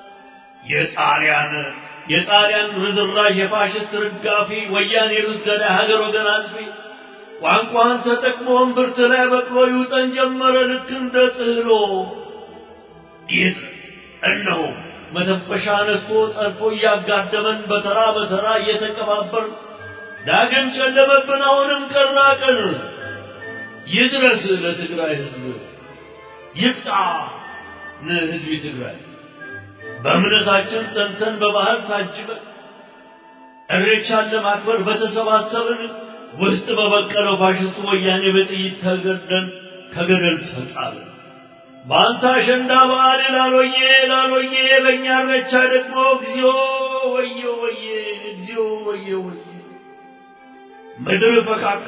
የጣሊያን የጣሊያን ርዝራዥ የፋሽስት ርጋፊ ወያኔ ሩስ ገዳይ ሀገር ወገን አጥፊ ቋንቋን ተጠቅሞ እምብርት ላይ በቅሎ ይውጠን ጀመረ ልክ እንደ ጥህሎ ይህ እነሆ መተንፈሻ ነስቶ ጠልፎ እያጋደመን በተራ በተራ እየተቀባበር ዳግም ጨለመብን አሁንም ቀና ቀን ይድረስ ለትግራይ ህዝብ ይብጣ ለህዝብ ትግራይ በእምነታችን ጸንተን በባህል ታጅበን እሬቻን ለማክበር በተሰባሰብን ውስጥ በበቀለው ፋሽስቱ ወያኔ በጥይት ተገደን ከገደል ተጣልን። በአንተ አሸንዳ በዓል ላሎዬ ላሎዬ በእኛ እሬቻ ደግሞ እግዚኦ ወየ ወየ እግዚኦ ወየ ወየ ምድር ፈካካ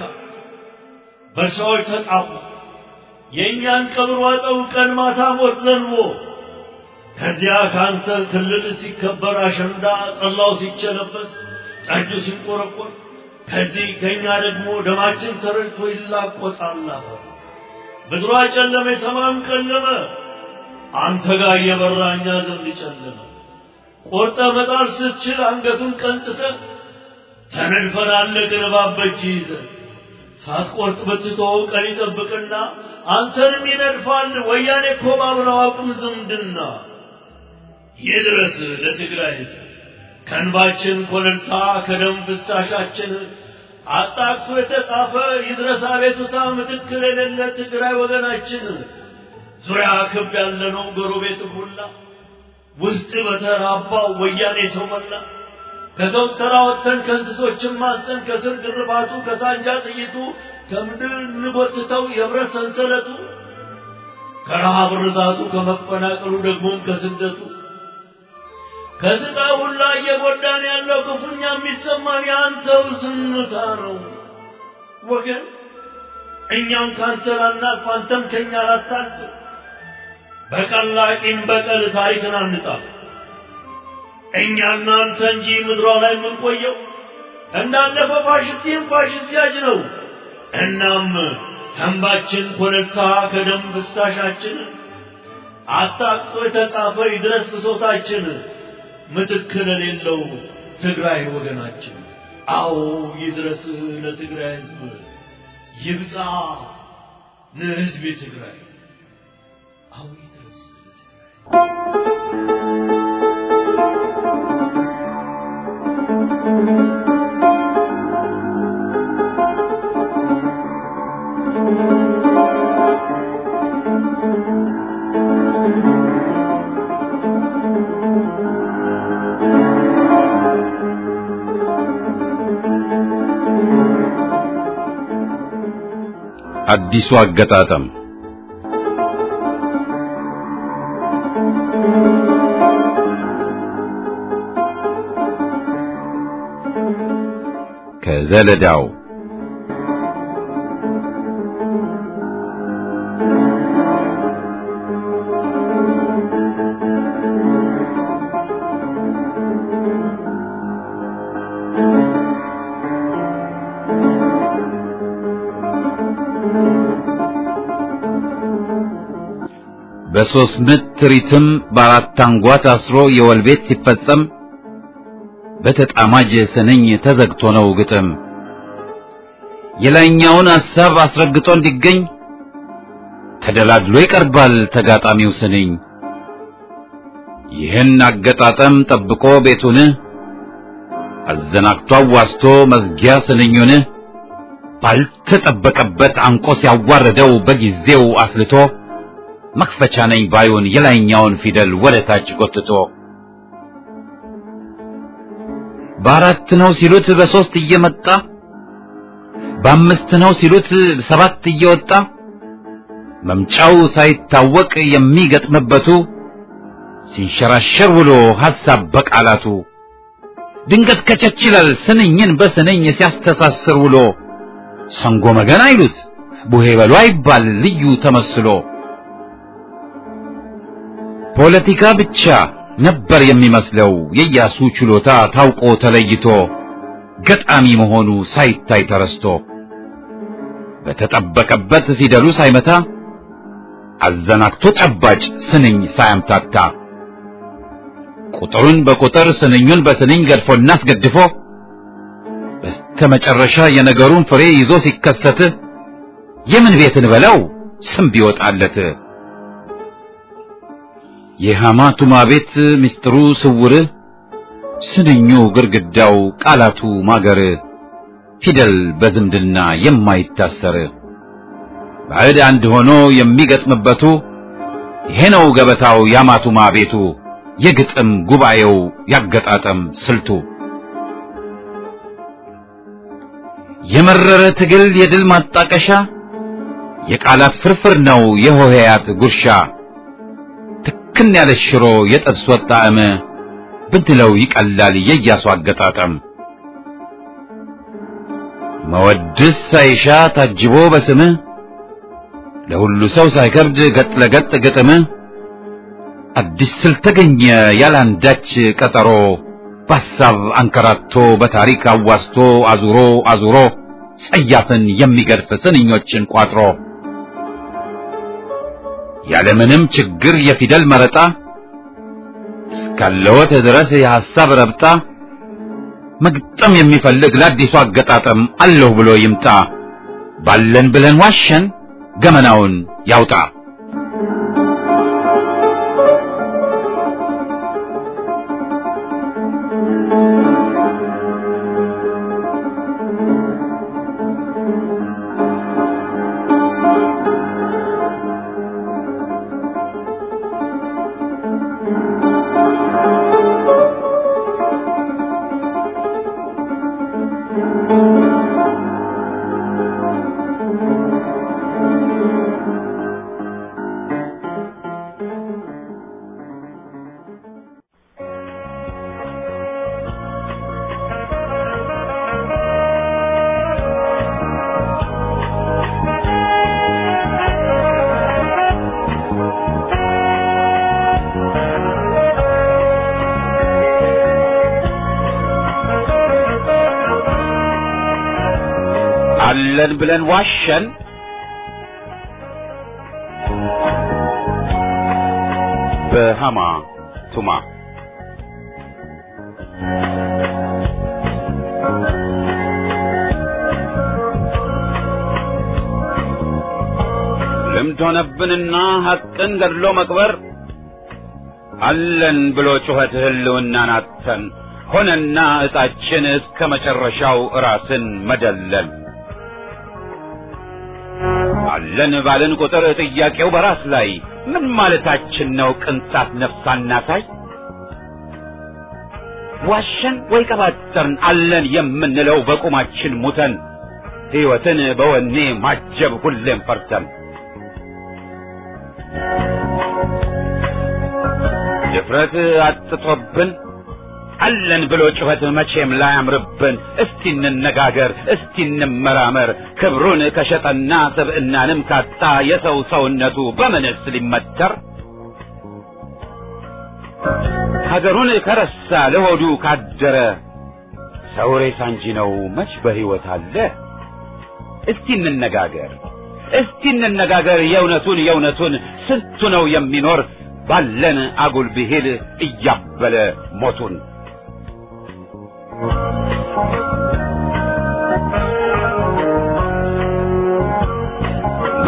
በሰዎች ተጣፉ የእኛን ቀብር ዋጠው ቀን ማታ ሞት ዘንቦ ከዚያ ካንተ ክልል ሲከበር አሸንዳ ጠላው ሲቸለበስ ጠጁ ሲንቆረቆር ከዚህ ከኛ ደግሞ ደማችን ተረጭቶ ይላቆጣል አፈር። ምድሯ ጨለመ፣ ሰማዩም ጨለመ። አንተ ጋር እየበራ እኛ ዘንድ ጨለመ። ቆርጠ መጣል ስትችል አንገቱን ቀንጥሰ ተነድፈን አለቅን እባብ በእጅ ይዘ ሳትቆርጥ ብትተወው ቀን ይጠብቅና አንተንም ይነድፋል። ወያኔ እኮ ባብረው አቁም ዝምድና ይድረስ ለትግራይ ሕዝብ ከእንባችን ኮለልታ ከደም ፍሳሻችን አጣቅሶ የተጻፈ ይድረስ አቤቱታ ምትክ የሌለ ትግራይ ወገናችን ዙሪያ ክብ ያለነው ጎረቤት ሁላ ውስጥ በተራባው ወያኔ ሰው መላ ከሰው ተራ ወጥተን ከእንስሶችን ማሰን ከስር ግርፋቱ ከሳንጃ ጥይቱ ከምድር እንጎትተው የብረት ሰንሰለቱ ከረሃብ ርዛቱ ከመፈናቀሉ ደግሞም ከስደቱ ከስቃይ ሁላ እየጎዳን ያለው ክፉኛ የሚሰማን የአንተው ዝምታ ነው ወገን። እኛም ካንተ ላናልፍ አንተም ከኛ ላታልፍ። በቀላቂም በቀል ታሪክን አንጻፍ። እኛና አንተ እንጂ ምድሯ ላይ የምንቆየው እንዳለፈ ፋሽስቲም ፋሽስት ያጅ ነው። እናም ተንባችን ኮለልታ ከደም ፍሳሻችን አጣቅሶ የተጻፈ ይድረስ ብሶታችን ምትክ ለሌለው ትግራይ ወገናችን። አዎ ይድረስ ለትግራይ ሕዝብ ይብዛ ለሕዝብ ትግራይ። አዎ ይድረስ ለትግራይ አዲሱ አገጣጠም ከዘለዳው በሶስት ምት ትሪትም በአራት አንጓ ታስሮ የወል ቤት ሲፈጸም በተጣማጅ ስንኝ ተዘግቶ ነው ግጥም የላይኛውን ሐሳብ አስረግጦ እንዲገኝ ተደላድሎ ይቀርባል ተጋጣሚው ስንኝ ይህን አገጣጠም ጠብቆ ቤቱን አዘናግቶ አዋስቶ መዝጊያ ስንኙን ባልተጠበቀበት አንቆ ሲያዋርደው በጊዜው አስልቶ መክፈቻ ነኝ ባዩን የላይኛውን ፊደል ወደ ታች ጎትቶ በአራት ነው ሲሉት በሶስት እየመጣ በአምስት ነው ሲሉት ሰባት እየወጣ መምጫው ሳይታወቅ የሚገጥምበቱ ሲንሸራሸር ውሎ ሐሳብ በቃላቱ ድንገት ከቸች ይላል ስንኝን በስንኝ ሲያስተሳስር ውሎ ሰንጎ መገን አይሉት ቡሄ በሉ አይባል ልዩ ተመስሎ ፖለቲካ ብቻ ነበር የሚመስለው የኢያሱ ችሎታ ታውቆ ተለይቶ ገጣሚ መሆኑ ሳይታይ ተረስቶ በተጠበቀበት ፊደሉ ሳይመታ አዘናግቶ ጨባጭ ስንኝ ሳያምታታ ቁጥሩን በቁጥር ስንኙን በስንኝ ገድፎና አስገድፎ በስተመጨረሻ የነገሩን ፍሬ ይዞ ሲከሰት የምን ቤትን በለው ስም ቢወጣለት የሐማቱማ ቤት ምስጢሩ ስውር ስንኙ ግርግዳው ቃላቱ ማገር ፊደል በዝምድና የማይታሰር ባዕድ አንድ ሆኖ የሚገጥምበቱ ይሄ ነው ገበታው የሐማቱማ ቤቱ የግጥም ጉባኤው ያገጣጠም ስልቱ የመረረ ትግል የድል ማጣቀሻ የቃላት ፍርፍር ነው የሆሄያት ጉርሻ ትክን ያለ ሽሮ የጥብስ ወጥ ጣዕም ብንለው ይቀላል የኢያሱ አገጣጠም መወድስ ሳይሻ ታጅቦ በስምህ ለሁሉ ሰው ሳይከብድ ገጥ ለገጥ ግጥም አዲስ ስልት ተገኘ ያላንዳች ቀጠሮ በሐሳብ አንከራቶ በታሪክ አዋስቶ አዙሮ አዙሮ ጸያፍን የሚገድፍ ስንኞችን ቋጥሮ ያለምንም ችግር የፊደል መረጣ እስካለወት ድረስ የሐሳብ ረብጣ መግጠም የሚፈልግ ለአዲሱ አገጣጠም አለሁ ብሎ ይምጣ ባለን ብለን ዋሸን ገመናውን ያውጣ አለን ብለን ዋሸን በሃማ ቱማ ልምድ ሆነብንና ሐቅን ገድሎ መቅበር አለን ብሎ ጩኸት ህልውናን አጥተን ሆነና ዕጣችን እስከ መጨረሻው ራስን መደለል አለን ባልን ቁጥር ጥያቄው በራስ ላይ ምን ማለታችን ነው? ቅንጣት ነፍስ አናሳይ ዋሸን ወይ ቀባጠርን አለን የምንለው በቁማችን ሙተን ሕይወትን በወኔ ማጀብ ሁሌም ፈርተን ድፍረት አጥቶብን አለን ብሎ ጩኸት መቼም ላያምርብን። እስቲ እንነጋገር፣ እስቲ እንመራመር። ክብሩን ከሸጠና ስብዕናንም ካጣ የሰው ሰውነቱ በምንስ ሊመተር? ሀገሩን ከረሳ ለሆዱ ካደረ ሰው ሬሳ እንጂ ነው መች በሕይወት አለ? እስቲ እንነጋገር፣ እስቲ እንነጋገር። የእውነቱን የእውነቱን ስንቱ ነው የሚኖር ባለን አጉል ብሂል እያበለ ሞቱን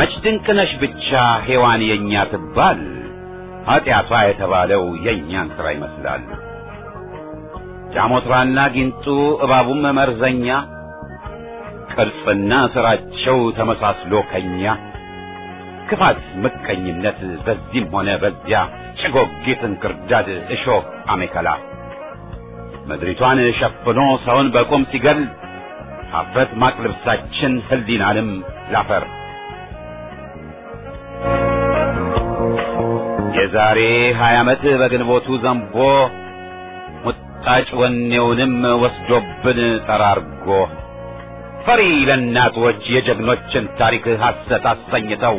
መች ድንቅነሽ ብቻ ሔዋን የእኛ ትባል ኀጢአቷ የተባለው የእኛን ሥራ ይመስላል። ጃሞትራና ጊንጡ እባቡም መርዘኛ ቅርጽና ሥራቸው ተመሳስሎ ከኛ ክፋት፣ ምቀኝነት በዚህም ሆነ በዚያ ጭጎጊት፣ እንክርዳድ፣ እሾህ፣ አሜከላ ምድሪቷን ሸፍኖ ሰውን በቁም ሲገል ኀፍረት ማቅ ልብሳችን ሕሊናንም ላፈር የዛሬ ሀያ ዓመት በግንቦቱ ዘንቦ ሙጣጭ ወኔውንም ወስዶብን ጠራርጎ ፈሪ ለእናቶች የጀግኖችን ታሪክ ሐሰት አሰኝተው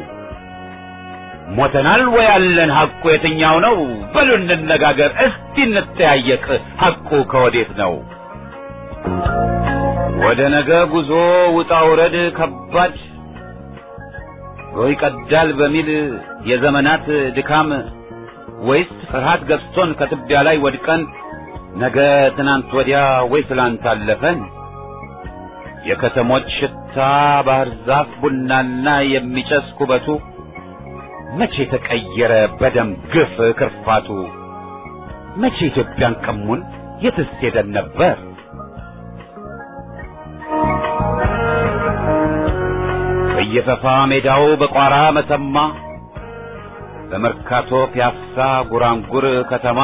ሞተናል ወይ ያለን ሐቁ የትኛው ነው? በሉ እንነጋገር እስቲ እንተያየቅ ሐቁ ከወዴት ነው? ወደ ነገ ጉዞ ውጣ ውረድ ከባድ ጎህ ይቀዳል በሚል የዘመናት ድካም ወይስ ፍርሃት ገዝቶን ከትቢያ ላይ ወድቀን ነገ ትናንት ወዲያ ወይ ትላንት አለፈን? የከተሞች ሽታ ባህር ዛፍ ቡናና የሚጨስ ኩበቱ መቼ ተቀየረ በደም ግፍ ክርፋቱ? መቼ ኢትዮጵያን ቀሙን የትስ ሄደን ነበር? በየፈፋ ሜዳው በቋራ መተማ በመርካቶ ፒያሳ ጉራንጉር ከተማ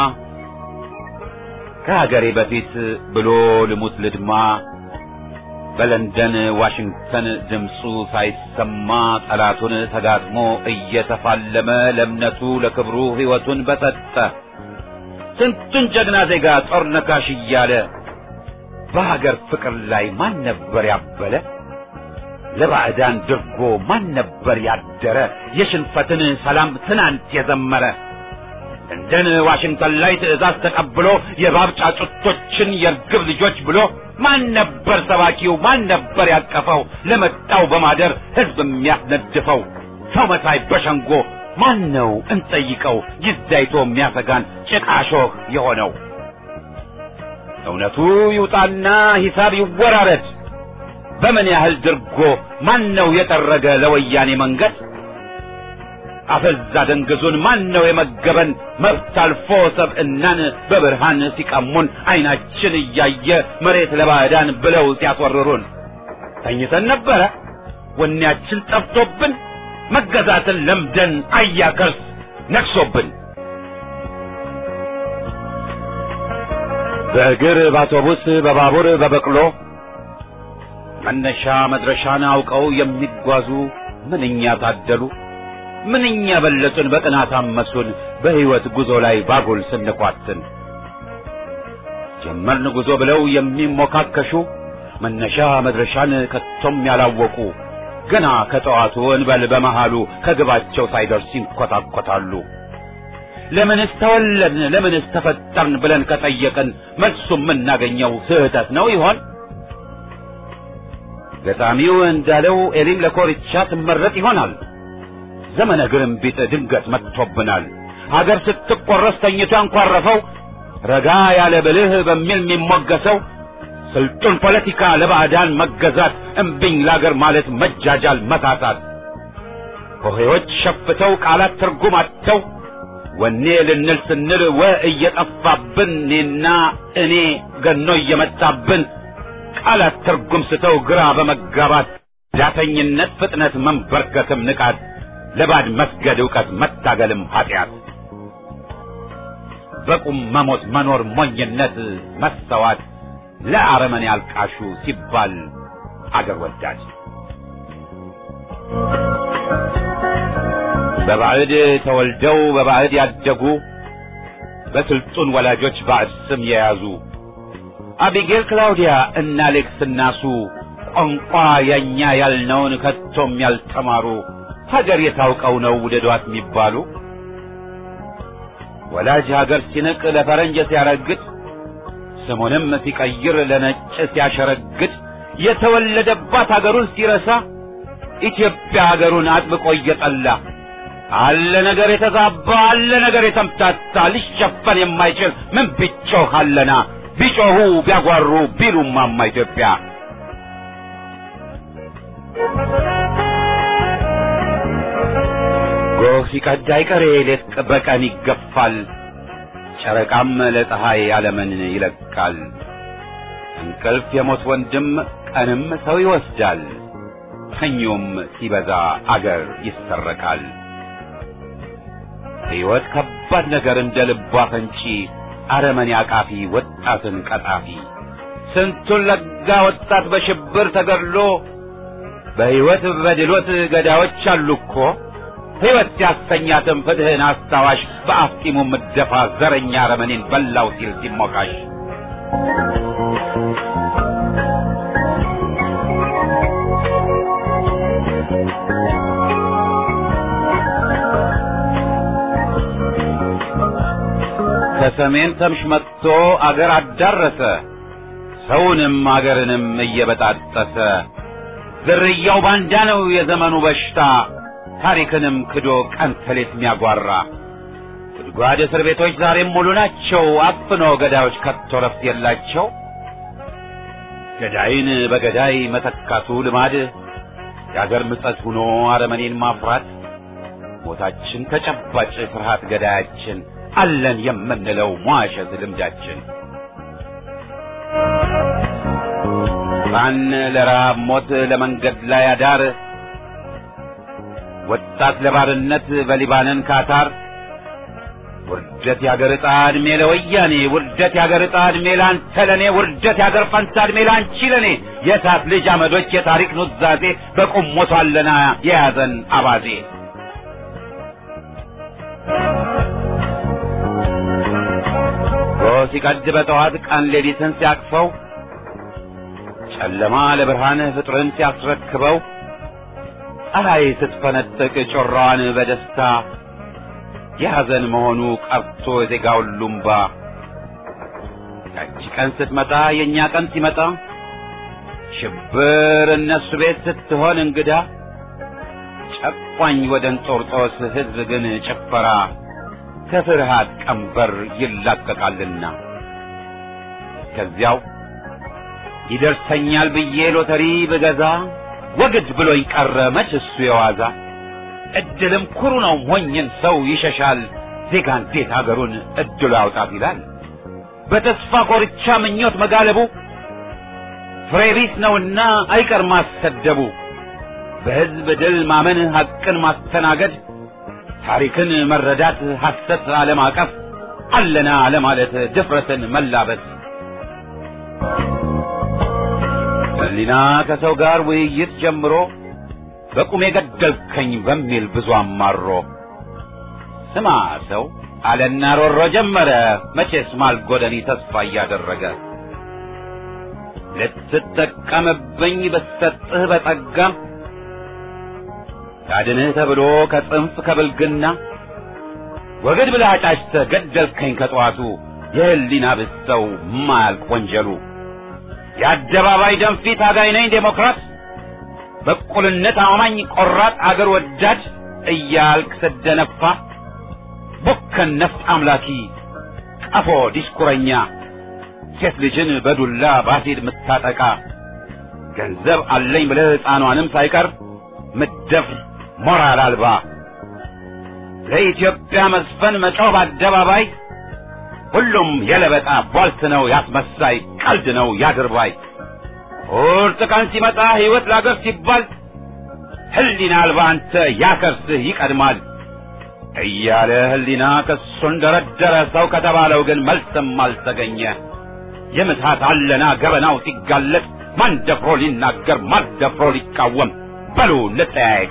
ከሀገሬ በፊት ብሎ ልሙት ልድማ በለንደን ዋሽንግተን ድምፁ ሳይሰማ ጠላቱን ተጋጥሞ እየተፋለመ ለእምነቱ ለክብሩ ሕይወቱን በሰጠ ስንቱን ጀግና ዜጋ ጦር ነካሽ እያለ በሀገር ፍቅር ላይ ማን ነበር ያበለ? ለባዕዳን ድርጎ ማን ነበር ያደረ? የሽንፈትን ሰላም ትናንት የዘመረ እንደን ዋሽንግተን ላይ ትዕዛዝ ተቀብሎ የባብ ጫጩቶችን የርግብ ልጆች ብሎ ማን ነበር ሰባኪው? ማን ነበር ያቀፈው? ለመጣው በማደር ሕዝብ የሚያስነድፈው ሰው መሳይ በሸንጎ ማን ነው እንጠይቀው? ጊዜይቶ የሚያሰጋን ጭቃሾህ የሆነው እውነቱ ይውጣና ሂሳብ ይወራረድ። በምን ያህል ድርጎ ማን ነው የጠረገ ለወያኔ መንገድ? አፈዛ ደንግዙን ማን ነው የመገበን? መብት አልፎ ሰብዕናን በብርሃን ሲቀሙን ዓይናችን እያየ መሬት ለባዕዳን ብለው ሲያስወርሩን ተኝተን ነበረ ወኔያችን ጠፍቶብን መገዛትን ለምደን አያከርስ ነግሶብን በእግር በአውቶቡስ በባቡር በበቅሎ መነሻ መድረሻን አውቀው የሚጓዙ ምንኛ ታደሉ ምንኛ በለጡን በቅናት አመሱን በሕይወት ጉዞ ላይ ባጉል ስንኳትን ጀመርን ጉዞ ብለው የሚሞካከሹ መነሻ መድረሻን ከቶም ያላወቁ ገና ከጠዋቱ እንበል በመሃሉ ከግባቸው ሳይደርስ ይንኰታኰታሉ። ለምንስ ተወለድን ለምንስ ተፈጠርን ብለን ከጠየቅን መልሱ የምናገኘው ስህተት ነው ይሆን? ገጣሚው እንዳለው ኤሊም ለኮርቻ ትመረጥ ይሆናል። ዘመነ ግርምቢጥ ድንገት መጥቶብናል። ሀገር ስትቆረስ ተኝቶ ያንኳረፈው ረጋ ያለ ብልህ በሚል የሚሞገሰው ስልጡን ፖለቲካ ለባዕዳን መገዛት እምቢኝ ላገር ማለት መጃጃል መሳሳት ሆሄዎች ሸፍተው ቃላት ትርጉም አጥተው ወኔ ልንል ስንል ወ እየጠፋብን እኔና እኔ ገኖ እየመጣብን ቃላት ትርጉም ስተው ግራ በመጋባት ዳተኝነት ፍጥነት መንበርከትም ንቃት ለባድ መስገድ ዕውቀት መታገልም ኃጢአት በቁም መሞት መኖር ሞኝነት መሰዋት ለአረመኔ አልቃሹ ሲባል አገር ወዳድ በባዕድ ተወልደው በባዕድ ያደጉ በስልጡን ወላጆች ባዕድ ስም የያዙ አቢጌል ክላውዲያ እና ሌክስ እናሱ ቋንቋ የኛ ያልነውን ከቶም ያልተማሩ ሀገር የታውቀው ነው ውደዷት የሚባሉ ወላጅ ሀገር ሲንቅ ለፈረንጅ ሲያረግጥ ስሙንም ሲቀይር ለነጭ ሲያሸረግድ የተወለደባት ሀገሩን ሲረሳ ኢትዮጵያ ሀገሩን አጥብቆ እየጠላ አለ ነገር የተዛባ አለ ነገር የተምታታ ሊሸፈን የማይችል ምን ቢጮህ አለና ቢጮሁ ቢያጓሩ ቢሉማማ ኢትዮጵያ ጎህ ሲቀድ አይቀሬ ሌት በቀን ይገፋል፣ ጨረቃም ለፀሐይ ዓለምን ይለቃል። እንቅልፍ የሞት ወንድም ቀንም ሰው ይወስዳል፣ ተኞም ሲበዛ አገር ይሰረቃል። ሕይወት ከባድ ነገር እንደ ልቧ ፈንጪ አረመኔ አቃፊ ወጣትን ቀጣፊ ስንቱን ለጋ ወጣት በሽብር ተገድሎ በሕይወት በድሎት ገዳዮች አሉ እኮ ሕይወት ሲያሰኛትም ፍትሕን አስታዋሽ በአፍጢሙ ምደፋ ዘረኛ አረመኔን በላው ሲል ሲሞካሽ ከሰሜን ተምሽ መጥቶ አገር አዳረሰ ሰውንም አገርንም እየበጣጠሰ ዝርያው ባንዳ ነው የዘመኑ በሽታ ታሪክንም ክዶ ቀን ተሌት የሚያጓራ ጉድጓድ እስር ቤቶች ዛሬም ሙሉ ናቸው አፍኖ ገዳዮች ከቶ ረፍት የላቸው ገዳይን በገዳይ መተካቱ ልማድ የአገር ምጸት ሆኖ አረመኔን ማፍራት ሞታችን ተጨባጭ ፍርሃት ገዳያችን አለን የምንለው ሟሸት ልምዳችን ባን ለረሃብ ሞት ለመንገድ ላይ አዳር ወጣት ለባርነት በሊባንን ካታር ውርደት ያገር ዕጣ ዕድሜ ለወያኔ ውርደት ያገር ዕጣ ዕድሜ ለአንተ ለእኔ ውርደት ያገር ፈንታ ዕድሜ ለአንቺ ለእኔ የእሳት ልጅ አመዶች የታሪክ ኑዛዜ በቁም ሞቷለና የያዘን አባዜ ጎህ ሲቀድ በጠዋት ቀን ሌሊትን ሲያቅፈው ጨለማ ለብርሃን ፍጥርን ሲያስረክበው ፀሐይ ስትፈነጥቅ ጮራዋን በደስታ የሐዘን መሆኑ ቀርቶ የዜጋው ሉምባ ያቺ ቀን ስትመጣ የእኛ ቀን ሲመጣ ሽብር እነሱ ቤት ስትሆን እንግዳ ጨቋኝ ወደ እንጦርጦስ ሕዝብ ግን ጭፈራ ከፍርሃት ቀንበር ይላቀቃልና ከዚያው ይደርሰኛል ብዬ ሎተሪ ብገዛ ወግድ ብሎኝ ቀረ መች እሱ የዋዛ እድልም ኩሩ ነው ሞኝን ሰው ይሸሻል ዜጋ እንዴት አገሩን እድሉ ያውጣት ይላል በተስፋ ኮርቻ ምኞት መጋለቡ ፍሬ ቢስ ነውና አይቀር ማሰደቡ በሕዝብ ድል ማመን ሐቅን ማስተናገድ ታሪክን መረዳት ሐሰት አለማቀፍ አለና ለማለት ድፍረትን መላበስ ሕሊና ከሰው ጋር ውይይት ጀምሮ በቁሜ ገደልከኝ በሚል ብዙ አማሮ ስማ ሰው አለና ሮሮ ጀመረ መቼስ ማልጎደኒ ተስፋ እያደረገ ልትጠቀምብኝ ብሰጥህ በጸጋም ያድንህ ተብሎ ከጽንፍ ከብልግና ወግድ ብለህ አጫጭተህ ገደልከኝ ከጠዋቱ የህሊና ብሰው ማያልቅ ወንጀሉ የአደባባይ ደንፊት አጋይ ነኝ ዴሞክራት በእኩልነት አማኝ ቆራጥ አገር ወዳድ እያልክ ስደነፋ ቡከን ነፍጥ አምላኪ ቀፎ ዲስኩረኛ ሴት ልጅን በዱላ ባሲድ ምታጠቃ ገንዘብ አለኝ ብለህ ሕፃኗንም ሳይቀር ምደፍር ሞራል አልባ ለኢትዮጵያ መስፈን መጮህ በአደባባይ ሁሉም የለበጣ ቧልት ነው ያስመሳይ ቀልድ ነው ያድርባይ ቁርጥ ቀን ሲመጣ ሕይወት ለአገር ሲባል ህሊና አልባ አንተ ያከርስህ ይቀድማል እያለ ህሊና ክሱን ደረደረ ሰው ከተባለው ግን መልስም አልተገኘ የምትሃት አለና ገበናው ሲጋለጥ ማን ደፍሮ ሊናገር ማን ደፍሮ ሊቃወም በሉ እንጠያየቅ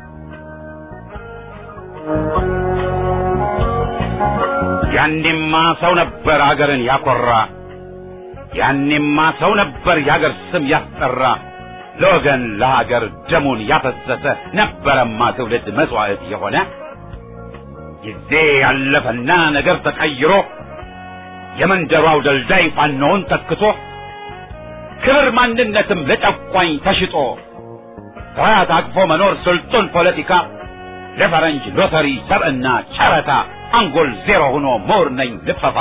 ያኔማ ሰው ነበር አገርን ያኮራ ያኔማ ሰው ነበር የአገር ስም ያስጠራ ለወገን ለሀገር ደሙን ያፈሰሰ ነበረማ ትውልድ መስዋዕት የሆነ ጊዜ ያለፈና ነገር ተቀይሮ የመንደሯው ደልዳይ ፋኖውን ተክቶ ክብር ማንነትም ለጨቋኝ ተሽጦ ስርዓት አቅፎ መኖር ስልጡን ፖለቲካ ለፈረንጅ ሎተሪ ሰብዕና ጨረታ አንጎል ዜሮ ሆኖ ምሁር ነኝ ልፈፋ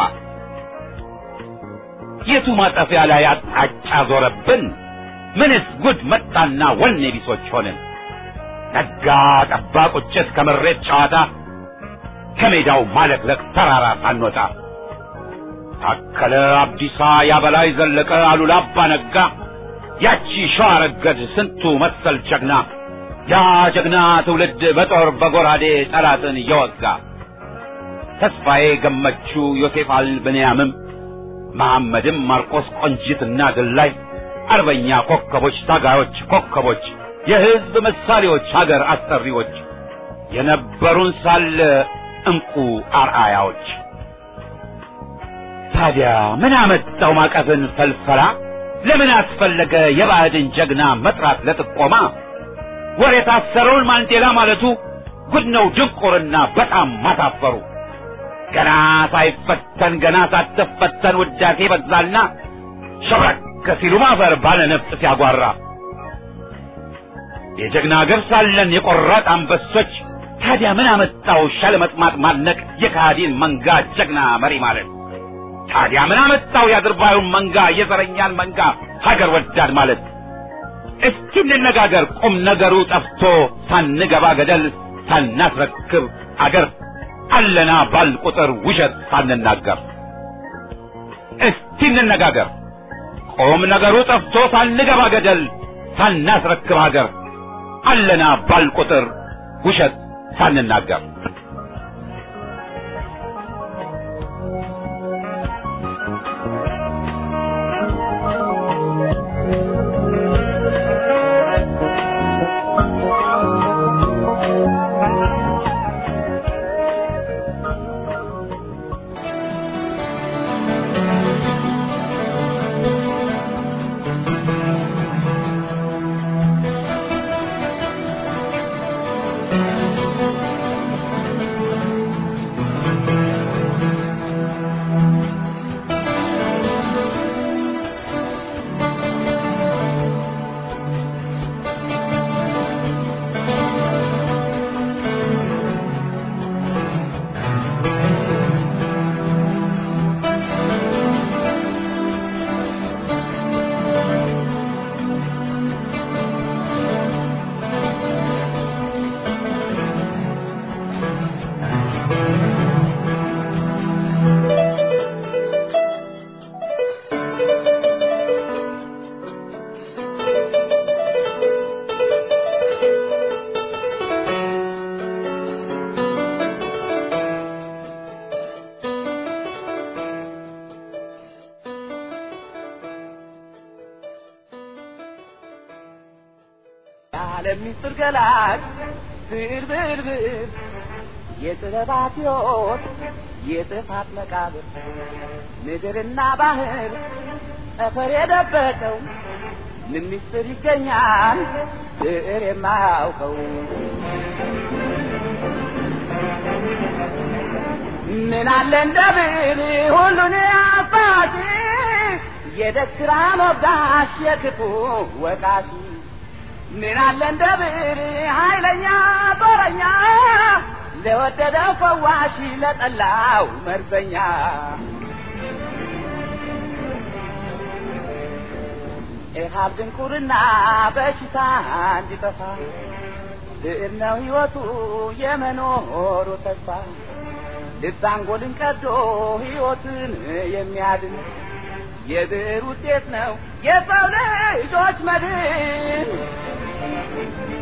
የቱ ማጠፊያ ላይ አቅጣጫ ዞረብን ምንስ ጉድ መጣና ወኔ ቢሶች ሆንን ነጋ ጠባ ቁጭት ከመሬት ጨዋታ ከሜዳው ማለቅለቅ ተራራ ሳንወጣ ታከለ አብዲሳ ያበላይ ዘለቀ አሉላ አባ ነጋ ያቺ ሸዋ ረገድ ስንቱ መሰል ጀግና ያ ጀግና ትውልድ በጦር በጎራዴ ጠላትን እየወጋ ተስፋዬ ገመቹ ዮሴፍ አልብንያምም መሐመድም ማርቆስ ቆንጂትና ድላይ አርበኛ ኮከቦች ታጋዮች ኮከቦች የሕዝብ ምሳሌዎች ሀገር አሰሪዎች የነበሩን ሳለ እንቁ አርአያዎች ታዲያ ምን አመጣው ማቀፍን ፈልፈላ ለምን አስፈለገ የባዕድን ጀግና መጥራት ለጥቆማ ወር የታሰረውን ማንዴላ ማለቱ ጉድ ነው ድንቁርና በጣም ማሳፈሩ ገና ሳይፈተን ገና ሳትፈተን ውዳሴ በዛልና ሸብረክ ሲሉ ማፈር ባለ ነፍጥ ሲያጓራ የጀግና ገብስ ሳለን የቆራጥ አንበሶች ታዲያ ምን አመጣው ሻለመጥማጥ ማድነቅ የካሃዲን መንጋ ጀግና መሪ ማለት ታዲያ ምን አመጣው የአድርባዩን መንጋ የዘረኛን መንጋ ሀገር ወዳድ ማለት እስኪ እንነጋገር ቁም ነገሩ ጠፍቶ ሳንገባ ገደል ሳናስረክብ አገር አለና ባል ቁጥር ውሸት ሳንናገር እስቲ እንነጋገር ቁም ነገሩ ጠፍቶ ሳንገባ ገደል ሳናስረክብ አገር አለና ባል ቁጥር ውሸት ሳንናገር የዓለም ምስጢር ገላጭ ብዕር ብዕር ብዕር የጥበባት ሕይወት የጥፋት መቃብር ምድርና ባህር ጠፈር የደበቀው ምን ምስጢር ይገኛል ብዕር የማያውቀው ምን አለ እንደ ብዕር ሁሉን አባቴ የደስራ ሞጋሽ የክፉ ወቃሽ ምን አለ እንደ ብዕር ኃይለኛ ጦረኛ ለወደደው ፈዋሽ ለጠላው መርዘኛ ኢሃብ ድንቁርና በሽታ እንዲጠፋ ብዕር ነው ሕይወቱ የመኖሩ ተስፋ ልብ አንጎልን ቀዶ ሕይወትን የሚያድን የብዕር ውጤት ነው የሰው ልጆች መድን